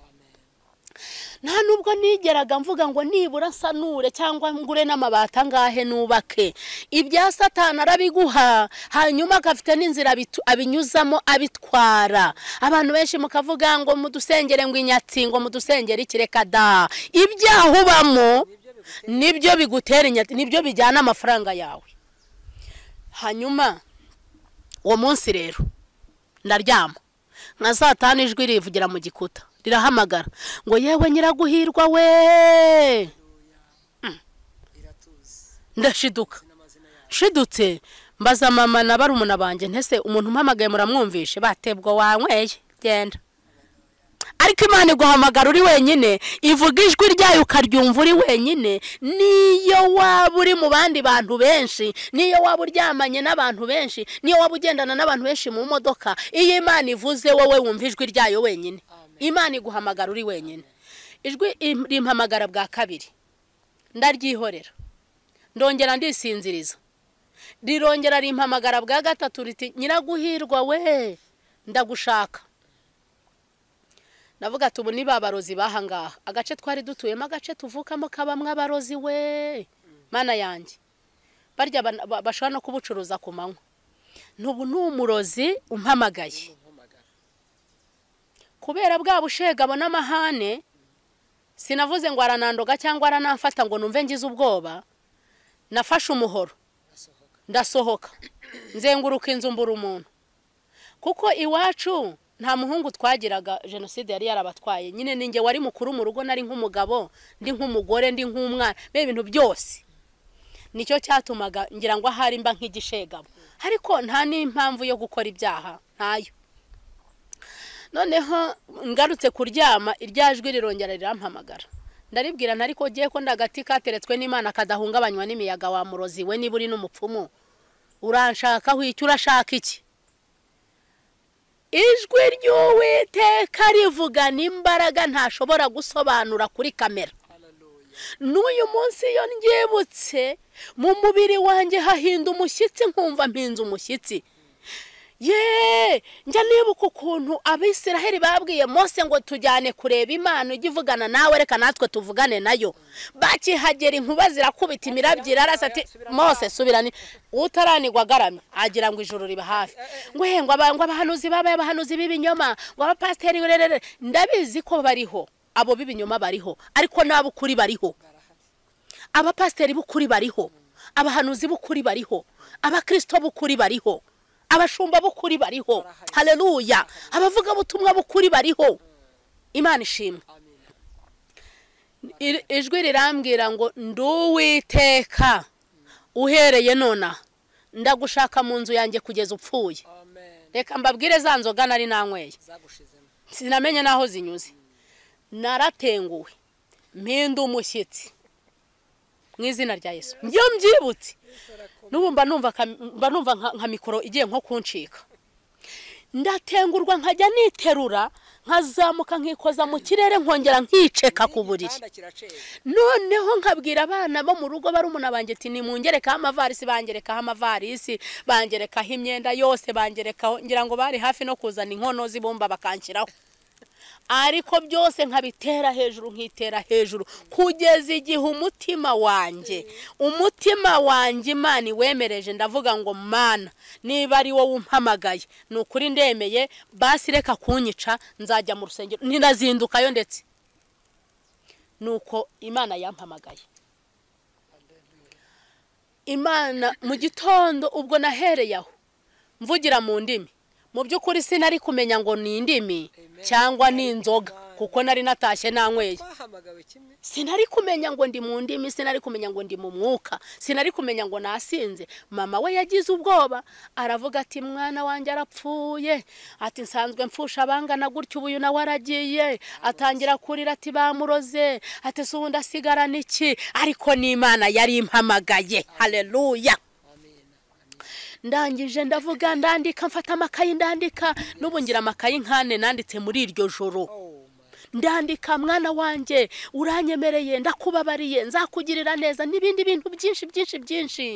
nta nubwo nigeraga mvuga ngo nibura nsanure cyangwa ngure n'amabati angahe nubake ibya satana arabiguha hanyuma agafite n'inzira abitu- abinyuzamo abitwara abantu benshi mukavuga ngo mudusengere ngo inyatsi ngo mudusengere ikireka da ibyaha ubamo nibyo bigutera inyatsi nibyo bijyana amafaranga yawe hanyuma uwo munsi rero ndaryama nka saa tanu ijwi rivugira mu gikuta rirahamagara ngo yewe nyiraguhirwa we Mm. ndashiduka nshidutse mbaza mama na barumuna banjye ntese umuntu umpamagaye muramwumvishe batebwa wanyweye genda ariko imana iguhamagara uri wenyine ivuga ijwi ryayo ukaryumva uri wenyine niyo waba uri mu bandi bantu benshi niyo waba uryamanye n'abantu benshi niyo waba ugendana n'abantu benshi mu modoka iyo imana ivuze wowe wumva ijwi ryayo wenyine imana iguhamagara uri wenyine ijwi im- rimpamagara bwa kabiri ndaryihorera ndongera ndisinziriza rirongera rimpamagara bwa gatatu riti nyiraguhirwa we ndagushaka navuga ati ubu ni ba barozi bahangaha agace twari dutuyemo agace tuvukamo kabamo abarozi we mana yanjye barya ba- ba- bashobora no kubucuruza ku manywa n'ubu ni umurozi umpamagaye kubera bwa bushegabo n'amahane sinavuze ngo aranandoga cyangwa aranamfata ngo numve ngize ubwoba nafashe umuhoro ndasohoka nzenguruka inzu mbura umuntu kuko iwacu nta muhungu twagiraga jenoside yari yarabatwaye nyine ninjye wari mukuru mu rugo nari nk'umugabo ndi nk'umugore ndi nk'umwana mbe ibintu byose nicyo cyatumaga ngira ngo ahari mba nk'igishegabo ariko nta n'impamvu yo gukora ibyaha ntayo noneho ngarutse kuryama irya jwi rirongera rirampamagara ndaribwira ariko ugiye ko ndagati kateretswe n'imana kadahungabanywa n'imiyaga wa murozi we niba uri n'umupfumu uranshakaho iki urashaka iki ijwi ry'uwiteka rivugana imbaraga ntashobora gusobanura kuri kamera n'uyu munsi iyo ndyibutse mu mubiri wanjye hahinda umushyitsi nkumva mpinze umushyitsi ye njya nibuka ukuntu abisiraheli babwiye mose ngo tujyane kureba imana ujye uvugana nawe reka natwe tuvugane nayo bakihagera inkuba zirakubita imirabyo irarasa ati mose subirane utaranigwa agaramye agira ngo ijoro riba hafi ngo he ngo aba- ngo abahanuzi babaye abahanuzi b'ibinyoma ngo abapasiteri rerere ndabizi ko bariho abo b'ibinyoma bariho ariko n'ab'ukuri bariho abapasiteri b'ukuri bariho abahanuzi b'ukuri bariho abakirisito b'ukuri bariho abashumba b'ukuri bariho hareruya abavugabutumwa b'ukuri bariho imana ishimwe Iri- ijwi rirambwira ngo nduwiteka uhereye nonaha ndagushaka mu nzu yanjye kugeza upfuye reka mbabwire za nzoga nari nanyweye sinamenye n'aho zinyuze naratenguwe mpinda umushyitsi mu izina rya yesu njyewe mbyibutse n'ubu mba numva ka- mba numva nka- nka mikoro igiye nko kuncika ndatengurwa nkajya niterura nkazamuka nkikoza mu kirere nkongera nkiceka ku buriri noneho nkabwira abana bo mu rugo barumuna banjye ati nimungerekaho amavarisi bangerekaho amavarisi bangerekaho imyenda yose bangerekaho ngira ngo bari hafi no kuzana inkono z'ibumba bakanshyiraho ariko byose nkabitera hejuru nkitera hejuru kugeza igihe umutima wanjye umutima wanjye imana iwemereje ndavuga ngo mana niba ari wowe umpamagaye ni ukuri ndemeye basi reka kunyica nzajya mu rusengero ntinazindukayo ndetse ni uko imana yampamagaye imana mu gitondo ubwo nahereye aho mvugira mu ndimi mu by'ukuri sinari kumenya ngo ni indimi cyangwa ni inzoga kuko nari natashye nanyweye twahamagawe kimwe sinari kumenya ngo ndi mu ndimi sinari kumenya ngo ndi mu mwuka sinari kumenya ngo nasinze mama we yagize ubwoba aravuga ati mwana wanjye arapfuye ati nsanzwe mpfusha abangana gutya ubu uyu nawe aragiye atangira kurira ati bamuroze ati si ubundi asigarana iki ariko n'imana yari impamagaye hareruya ndangije ndavuga ndandika mfata amakayi ndandika n'ubu ngira amakayi nkane nanditse muri iryo joro ndandika mwana wanjye uranyemereye ndakubabariye nzakugirira neza n'ibindi bintu byinshi byinshi byinshi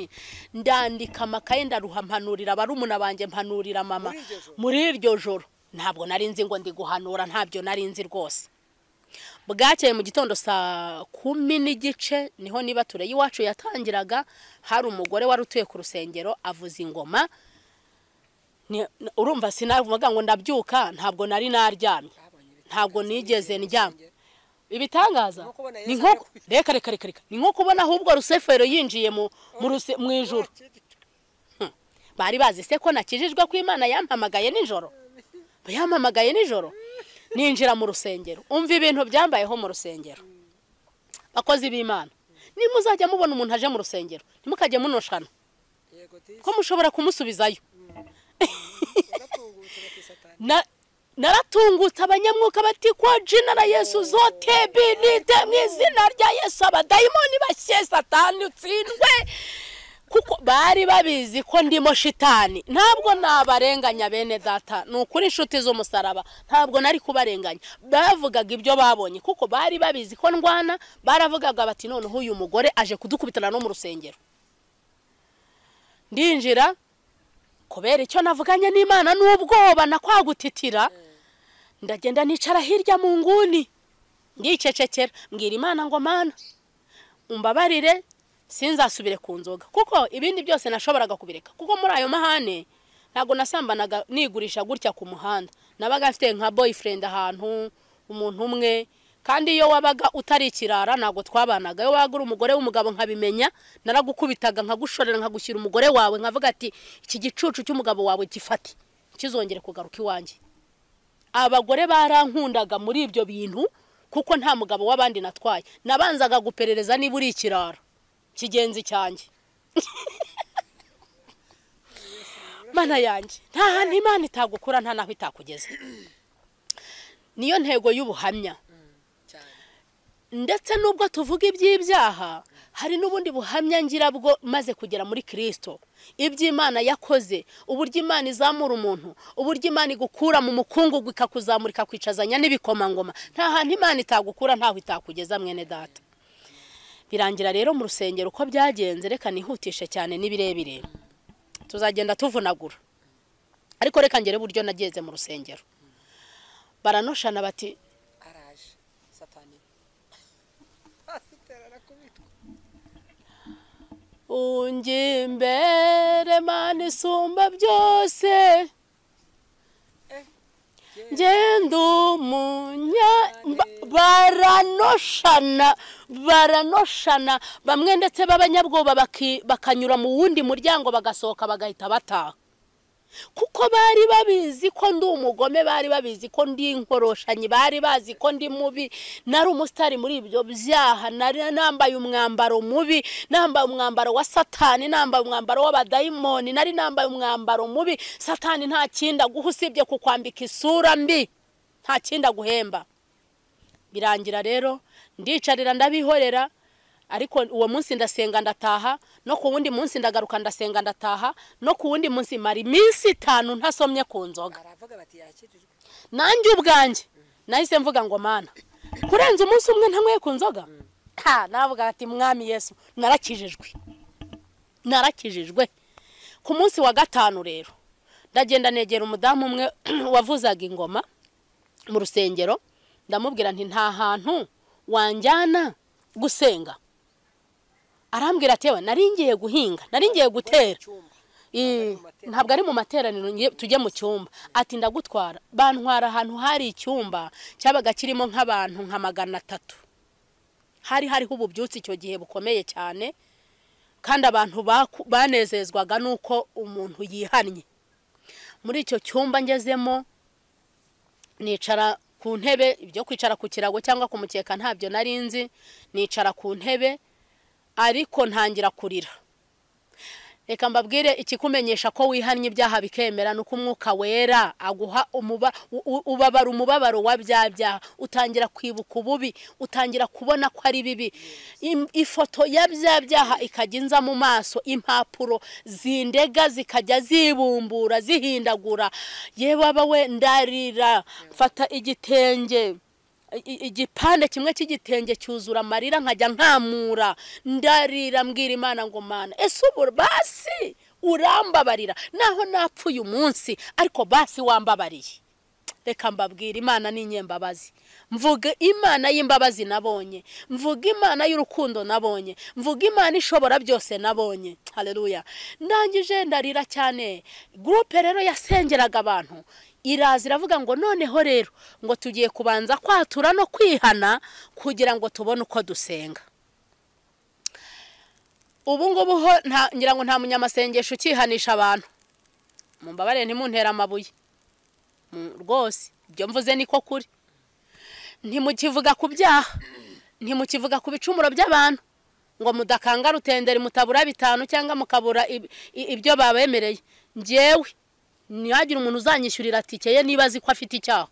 ndandika amakaye ndaruha mpanurira barumuna banjye mpanurira mama muri iryo joro ntabwo nari nzi ngo ndi guhanura ntabyo nari nzi rwose bwakeye mu gitondo saa kumi n'igice niho niba tureye iwacu yatangiraga hari umugore wari utuye ku rusengero avuza ingoma Ni- n- urumva sinavuga ngo ndabyuka ntabwo nari naryamye ntabwo nigeze ndyama ibitangaza nko kubona ni Yesu nko reka reka reka reka ni nko kubona ahubwo rusefero yinjiye mu mu ruse- mu ijuru bari bazi se ko nakijijwe ko imana yampamagaye nijoro yampamagaye nijoro ninjira mu rusengero umva ibintu byambayeho mu rusengero bakozi b'imana nimuzajya mubona umuntu aje mu rusengero ntimukajye munoshana yego ko mushobora kumusubizayo turatungutse batisatani Na- naratungutse abanyamwuka bati ko jina na yesu zote binite mu izina rya yesu abadayimoni bashye satani utsindwe kuko bari babizi ko ndimo shitani ntabwo nabarenganya bene data ni ukuri inshuti z'umusaraba ntabwo nari kubarenganya bavugaga ibyo babonye kuko bari babizi ko ndwana baravugaga bati noneho uyu mugore aje kudukubitana no mu rusengero ndinjira kubera icyo navuganye n'imana n'ubwoba na kwa gutitira ndagenda nicara hirya mu nguni ndicecekera mbwira imana ngo mana umbabarire sinzasubire ku nzoga kuko ibindi byose nashoboraga kubireka kuko muri ayo mahane ntabwo nasambanaga nigurisha gutya ku muhanda nabaga mfite nka boyfriend ahantu umuntu umwe kandi iyo wabaga utari ikirara ntabwo twabanaga iyo wabaga uri umugore w'umugabo nkabimenya naragukubitaga nkagushorera nkagushyira umugore wawe nkavuga ati iki gicucu cy'umugabo wawe gifate kizongere kugaruka iwanjye abagore barankundaga muri ibyo bintu kuko nta mugabo w'abandi natwaye nabanzaga guperereza niba uri ikirara kigenzi cyanjye mana yanjye nta hantu imana itagukura nta naho itakugeza niyo ntego y'ubuhamya cyane ndetse n'ubwo tuvuga iby'ibyaha hari n'ubundi buhamya ngira bwo maze kugera muri kirisito iby'imana yakoze uburyo imana izamura umuntu uburyo imana igukura mu mukungugu ikakuzamura ikakwicazanya n'ibikomangoma nta hantu imana itagukura ntaho itakugeza mwene data birangira rero mu rusengero uko byagenze reka nihutishe cyane n'ibirebire tuzagenda tuvunagura ariko reka ngere uburyo nageze mu rusengero baranoshana bati araje satani asitera arakubitwa unjye imbere mana isumba byose ngenda umunya ba- baranoshana baranoshana bamwe ndetse b'abanyabwoba baki- bakanyura mu wundi muryango bagasohoka bagahita bataha kuko bari babizi ko ndi umugome bari babizi ko ndi inkoroshanyi bari bazi ko ndi mubi nari umusitari muri ibyo byaha nari nambaye umwambaro mubi nambaye umwambaro wa satani nambaye umwambaro w'abadayimoni nari nambaye umwambaro mubi satani nta kindi aguha usibye kukwambika isura mbi nta kindi aguhemba birangira rero ndicarira ndabihorera ariko uwo munsi ndasenga ndataha no ku wundi munsi ndagaruka ndasenga ndataha no ku wundi munsi mara iminsi itanu ntasomye ku nzoga aravuga bati yakirijwe nanjye ubwanjye nahise mvuga ngo mana kurenza umunsi umwe ntanyweye ku nzoga ha navuga ati mwami yesu narakijijwe narakijijwe ku munsi wa gatanu rero ndagenda negera umudamu umwe wavuzaga ingoma mu rusengero ndamubwira nti nta hantu wanjyana gusenga arambwira ati yewe nari ngiye guhinga nari ngiye gutera Eh, ntabwo ari mu materaniro ngiye- tujye mu cyumba ati ndagutwara bantwara ahantu hari icyumba cyabaga kirimo nk'abantu nka magana atatu hari hariho ububyutse icyo gihe bukomeye cyane kandi abantu baku- banezezwaga n'uko umuntu yihannye muri icyo cyumba ngezemo nicara ku ntebe ibyo kwicara ku kirago cyangwa ku mukeka ntabyo nari nzi nicara ku ntebe ariko ntangira kurira reka mbabwire ikikumenyesha ko wihannye ibyaha bikemera ni uko umwuka wera aguha umuba u- u- ubabara umubabaro wa bya byaha utangira kwibuka ububi utangira kubona ko ari bibi Im- ifoto ya bya byaha ikajya inza mu maso impapuro zindega zikajya zibumbura zihindagura yewe aba we ndarira mfata igitenge i- i- igipande kimwe cy'igitenge cyuzura amarira nkajya nkamura ndarira mbwira imana ngo mana ese ubu basi urambabarira naho napfuye umunsi ariko basi wambabariye reka mbabwira imana ni inyembabazi mvuga imana y'imbabazi nabonye mvuga imana y'urukundo nabonye mvuga imana ishobora byose nabonye hareruya ndangije ndarira cyane gurupe rero yasengeraga abantu iraza iravuga ngo noneho rero ngo tugiye kubanza kwatura no kwihana kugira ngo tubone uko dusenga ubu ngubu ho nta- ngira ngo nta munyamasengesho ukihanisha abantu mumbabarire ntimuntere amabuye Mm, rwose ibyo mvuze niko kuri ntimukivuga ku byaha ntimukivuga ku bicumuro by'abantu ngo mudakanga rutenderi mutabura bitanu cyangwa mukabura ib- i- ibyo babemereye njyewe ntihagire umuntu uzanyishyurira tike ye niba azi ko afite icyaha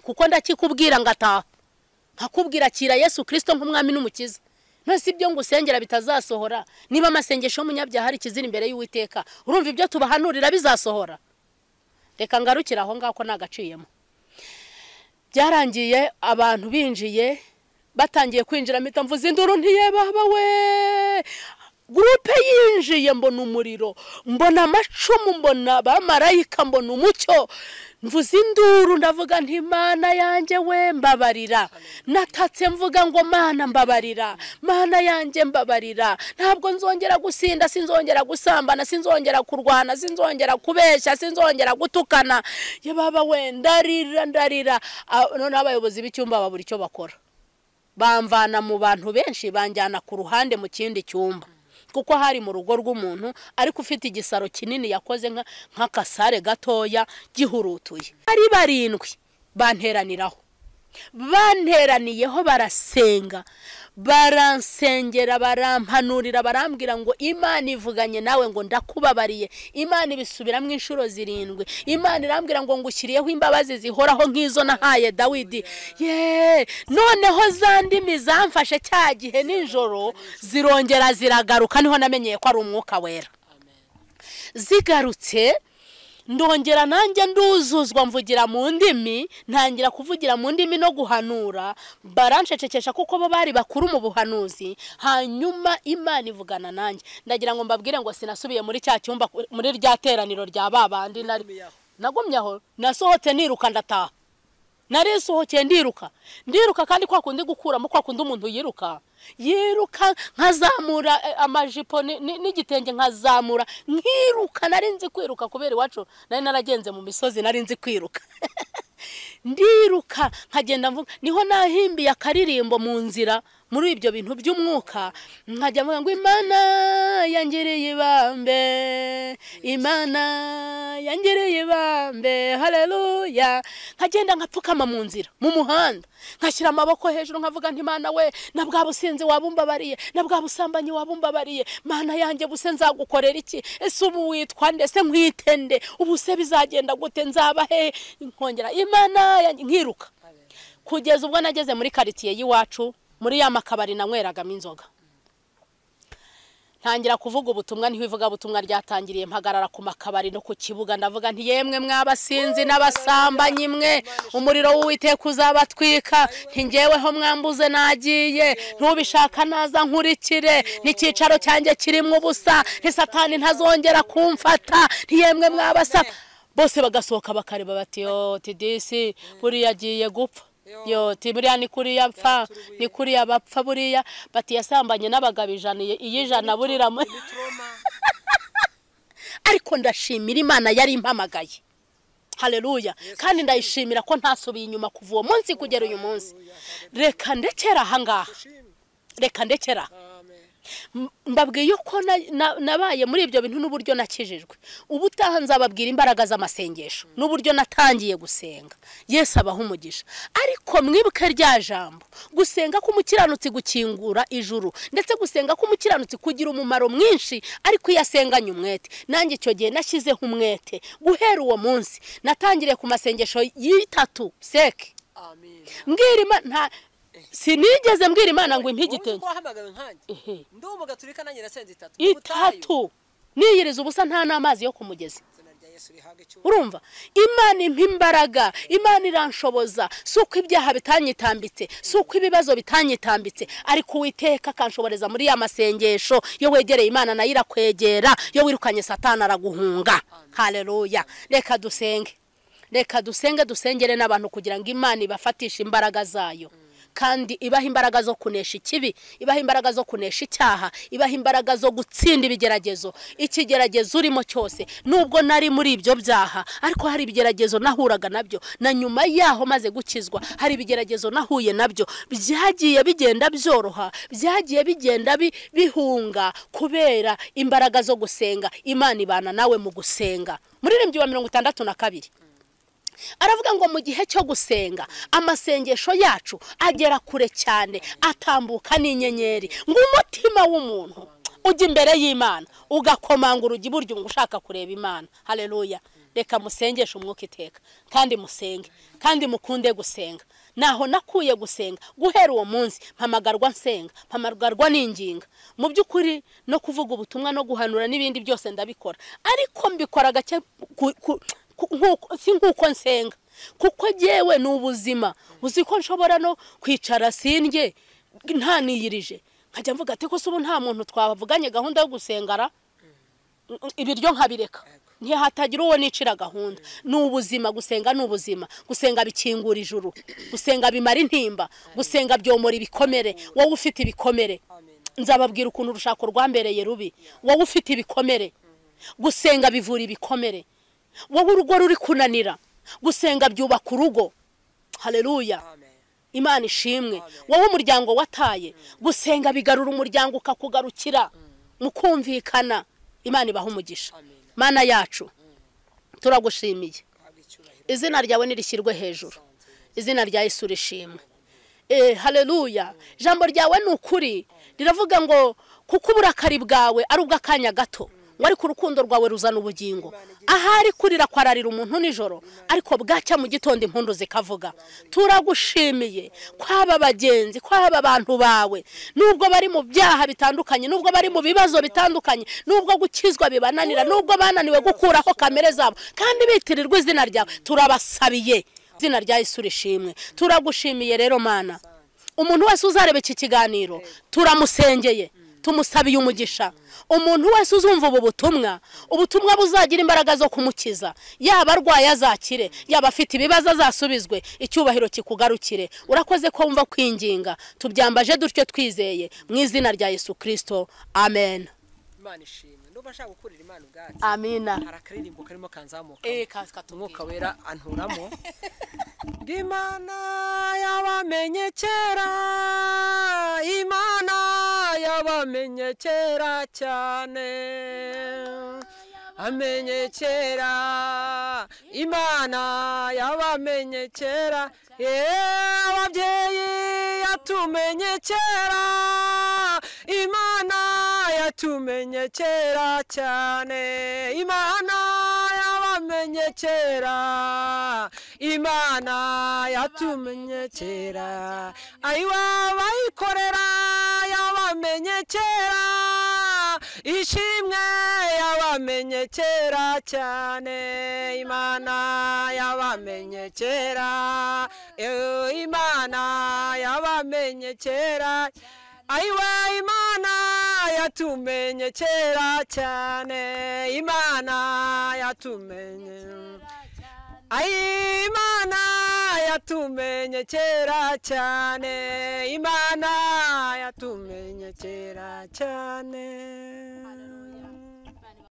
kuko ndakikubwira ngo ataha nkakubwira kira yesu kirisito nk'umwami n'umukiza none si ibyo ngusengera bitazasohora niba amasengesho y'umunyabyaha ari ikizira imbere y'uwiteka urumva ibyo tubahanurira bizasohora reka ngarukire aho ngaho ko nagaciyemo byarangiye abantu binjiye batangiye kwinjira mpita mvuze induru ntiyebaba we gurupe yinjiye mbona umuriro mbona amacumu mbona abamarayika mbona umucyo mvuze induru ndavuga nti mana yanjye we mbabarira natatse mvuga ngo mana mbabarira mana yanjye mbabarira ntabwo nzongera gusinda sinzongera gusambana sinzongera kurwana sinzongera kubeshya sinzongera gutukana ye baba we ndarira ndarira Ah, noneho abayobozi b'icyumba babura icyo bakora bamvana mu bantu benshi banjyana ku ruhande mu kindi cyumba kuko hari mu rugo rw'umuntu ariko ufite igisaro kinini yakoze nka- nk'akasare gatoya gihurutuye ari barindwi banteraniraho banteraniyeho barasenga baransengera barampanurira barambwira ngo imana ivuganye nawe ngo ndakubabariye imana ibisubiramo inshuro zirindwi imana irambwira ngo ngushyiriyeho imbabazi zihoraho nk'izo nahaye dawidi ye noneho za ndimi zamfashe cya gihe nijoro zirongera ziragaruka niho namenyeye ko ari umwuka wera zigarutse ndongera nanjye nduzuzwa mvugira mu ndimi ntangira kuvugira mu ndimi no guhanura baranshecekesha kuko bo bari bakuru mu buhanuzi hanyuma imana ivugana nanjye ndagira ngo mbabwire ngo sinasubiye muri cya cyumba muri rya teraniro rya ba bandi nari nagumye aho nasohotse niruka ndataha narisohokeye ndiruka ndiruka kandi kwa kundi gukuramo kwa kundi umuntu yiruka yiruka nkazamura eh, amajipo ni- ni- n'igitenge nkazamura nkiruka nari nzi kwiruka kubera iwacu nari naragenze mu misozi nari nzi kwiruka ndiruka nkagenda mvuga niho nahimbiye akaririmbo mu nzira muri ibyo bintu by'umwuka nkajya mvuga ngo imana yangiriye ibambe imana yangiriye ibambe hareruya nkagenda nkapfukama mu nzira mu muhanda nkashyira amaboko hejuru nkavuga nti mana we na bwa businzi wabumbabariye na bwa busambanyi wabumbabariye mana yanjye buse nzagukorera iki ese ubu witwa nde se nkwite nde ubu se bizagenda gute nzaba he nkongera imana yanjye- nkiruka kugeza ubwo nageze muri karitsiye y'iwacu muri ya makabari nanyweragamo inzoga ntangira kuvuga ubutumwa niho ivugabutumwa ryatangiriye mpagarara ku makabari no ku kibuga ndavuga nti yemwe mwabasinzi n'abasambanyi mwe umuriro w'uwiteka uzabatwika ntingeweho mwambuze nagiye ntubishaka naza nkurikire n'icyicaro cyanjye kirimo ubusa ntisatani ntazongera kumfata ntiyemwe mwabasa bose bagasohoka bakareba bati yo tidisi buriya agiye gupfa yo ti buriya ni kuriya pfa ni kuriya bapfa buriya bati yasambanye n'abagabo ijana iyi- iy'ijana burira mu- ariko ndashimira imana yari impamagaye hareruya kandi ndayishimira ko ntasubiye inyuma kuva uwo munsi kugera uyu munsi reka ndekera ahangaha reka ndekera aha. M- mbabwiye ko na- na- nabaye muri ibyo bintu n'uburyo nakijijwe ubu utaha nzababwira imbaraga z'amasengesho n'uburyo natangiye gusenga yesu abaha umugisha ariko mwibuke rya jambo gusenga k'umukiranutsi gukingura ijuru ndetse gusenga k'umukiranutsi kugira umumaro mwinshi ariko iyo asenganye umwete nanjye icyo gihe nashyizeho umwete guhera uwo munsi natangiriye ku masengesho y'itatu seke mbwira imana nta- sinigeze mbwira imana ngo impe igitenge wahamagawe nkanjye Ehe. ndi umugaturika nanjye nasenze itatu itatu niyiriza ubusa nta n'amazi yo ku mugezi izina rya yesu rihabwe icyubahiro urumva imana impa imbaraga imana iranshoboza si uko ibyaha bitanyitambitse si uko ibibazo bitanyitambitse ariko uwiteka akanshoboreza muri ya masengesho iyo wegereye imana nayo irakwegera iyo wirukanye satana araguhunga hareruya reka dusenge reka dusenge dusengere n'abantu kugira ngo imana ibafatishe imbaraga zayo kandi ibaha imbaraga zo kunesha ikibi ibaha imbaraga zo kunesha icyaha ibaha imbaraga zo gutsinda ibigeragezo ikigeragezo urimo cyose nubwo nari muri ibyo byaha ariko hari ibigeragezo nahuraga nabyo na nyuma yaho maze gukizwa hari ibigeragezo nahuye nabyo byagiye bigenda byoroha byagiye bigenda bi- bihunga kubera imbaraga zo gusenga imana ibana nawe mu gusenga muririmbyi wa mirongo itandatu na kabiri aravuga ngo mu gihe cyo gusenga amasengesho yacu agera kure cyane atambuka n'inyenyeri ngo umutima w'umuntu ujya imbere y'imana ugakomanga urugi buryo ngo ushaka kureba imana hareruya reka musengeshe umwuka iteka kandi musenge kandi mukunde gusenga naho nakuye gusenga guhera uwo munsi mpamagarwa nsenga mpamagarwa n'inginga mu by'ukuri no kuvuga ubutumwa no guhanura n'ibindi byose ndabikora ariko mbikora gake ku- ku- ku- nkuko- si nk'uko nsenga kuko ngewe ni ubuzima uzi ko nshobora no kwicara sindye ntaniyirije nkajya mvuga ati ko se ubu nta muntu twavuganye gahunda yo gusengara ibiryo nkabireka ntihatagira uwo nicira gahunda ni ubuzima gusenga ni ubuzima gusenga bikingura ijuru gusenga bimara intimba gusenga byomora ibikomere wowe ufite ibikomere nzababwira ukuntu urushako rwambereye rubi wowe ufite ibikomere gusenga bivura ibikomere wowe urugo ruri kunanira gusenga byubaka urugo hareruya amen imana ishimwe wowe umuryango wataye gusenga bigarura umuryango ukakugarukira mukumvikana imana ibaha umugisha amen mana yacu turagushimiye rihabwe icyubahiro izina ryawe nirishyirwe hejuru izina rya yesu rishimwe eh haleluya ijambo ryawe ni ukuri riravuga ngo kuko uburakari bwawe ari ubw'akanya gato ngo ariko urukundo rwawe ruzana ubugingo ahari kurira kwararira umuntu nijoro ariko bwacya mu gitondo impundu zikavuga turagushimiye kwaba bagenzi kwaba abantu bawe nubwo bari mu byaha bitandukanye nubwo bari mu bibazo bitandukanye nubwo gukizwa bibananira nubwo bananiwe gukuraho kamere zabo kandi bitirirwa izina ryawe turabasabiye izina rya Yesu rishimwe turagushimiye rero mana umuntu wese uzareba iki kiganiro turamusengeye tumusabiye umugisha umuntu wese uzumva ubu butumwa ubutumwa buzagira imbaraga zo kumukiza yaba arwaye azakire yaba afite ibibazo azasubizwe icyubahiro kikugarukire urakoze ko wumva kwinginga tubyambaje dutyo twizeye mu izina rya yesu kirisito amen imana ishimwe ndumva nshaka gukurira imana ubwacu amina hari akaririmbo karimo kanzamuka umwuka wera anturamo imana yabamenye kera imana yabamenye kera cyane amenye kera imana yabamenye kera yewe ababyeyi yatumenye kera imana yatumenye kera cyane imana yabamenye kera imana yatumenye kera ayiwa bayikorera yabamenye kera ishimwe yabamenye kera cyane imana yabamenye kera Eh, imana yabamenye kera ayiwa imana yatumenye kera cyane imana yatumenye Ay, Imana yatumenye kera cyane imana yatumenye kera cyane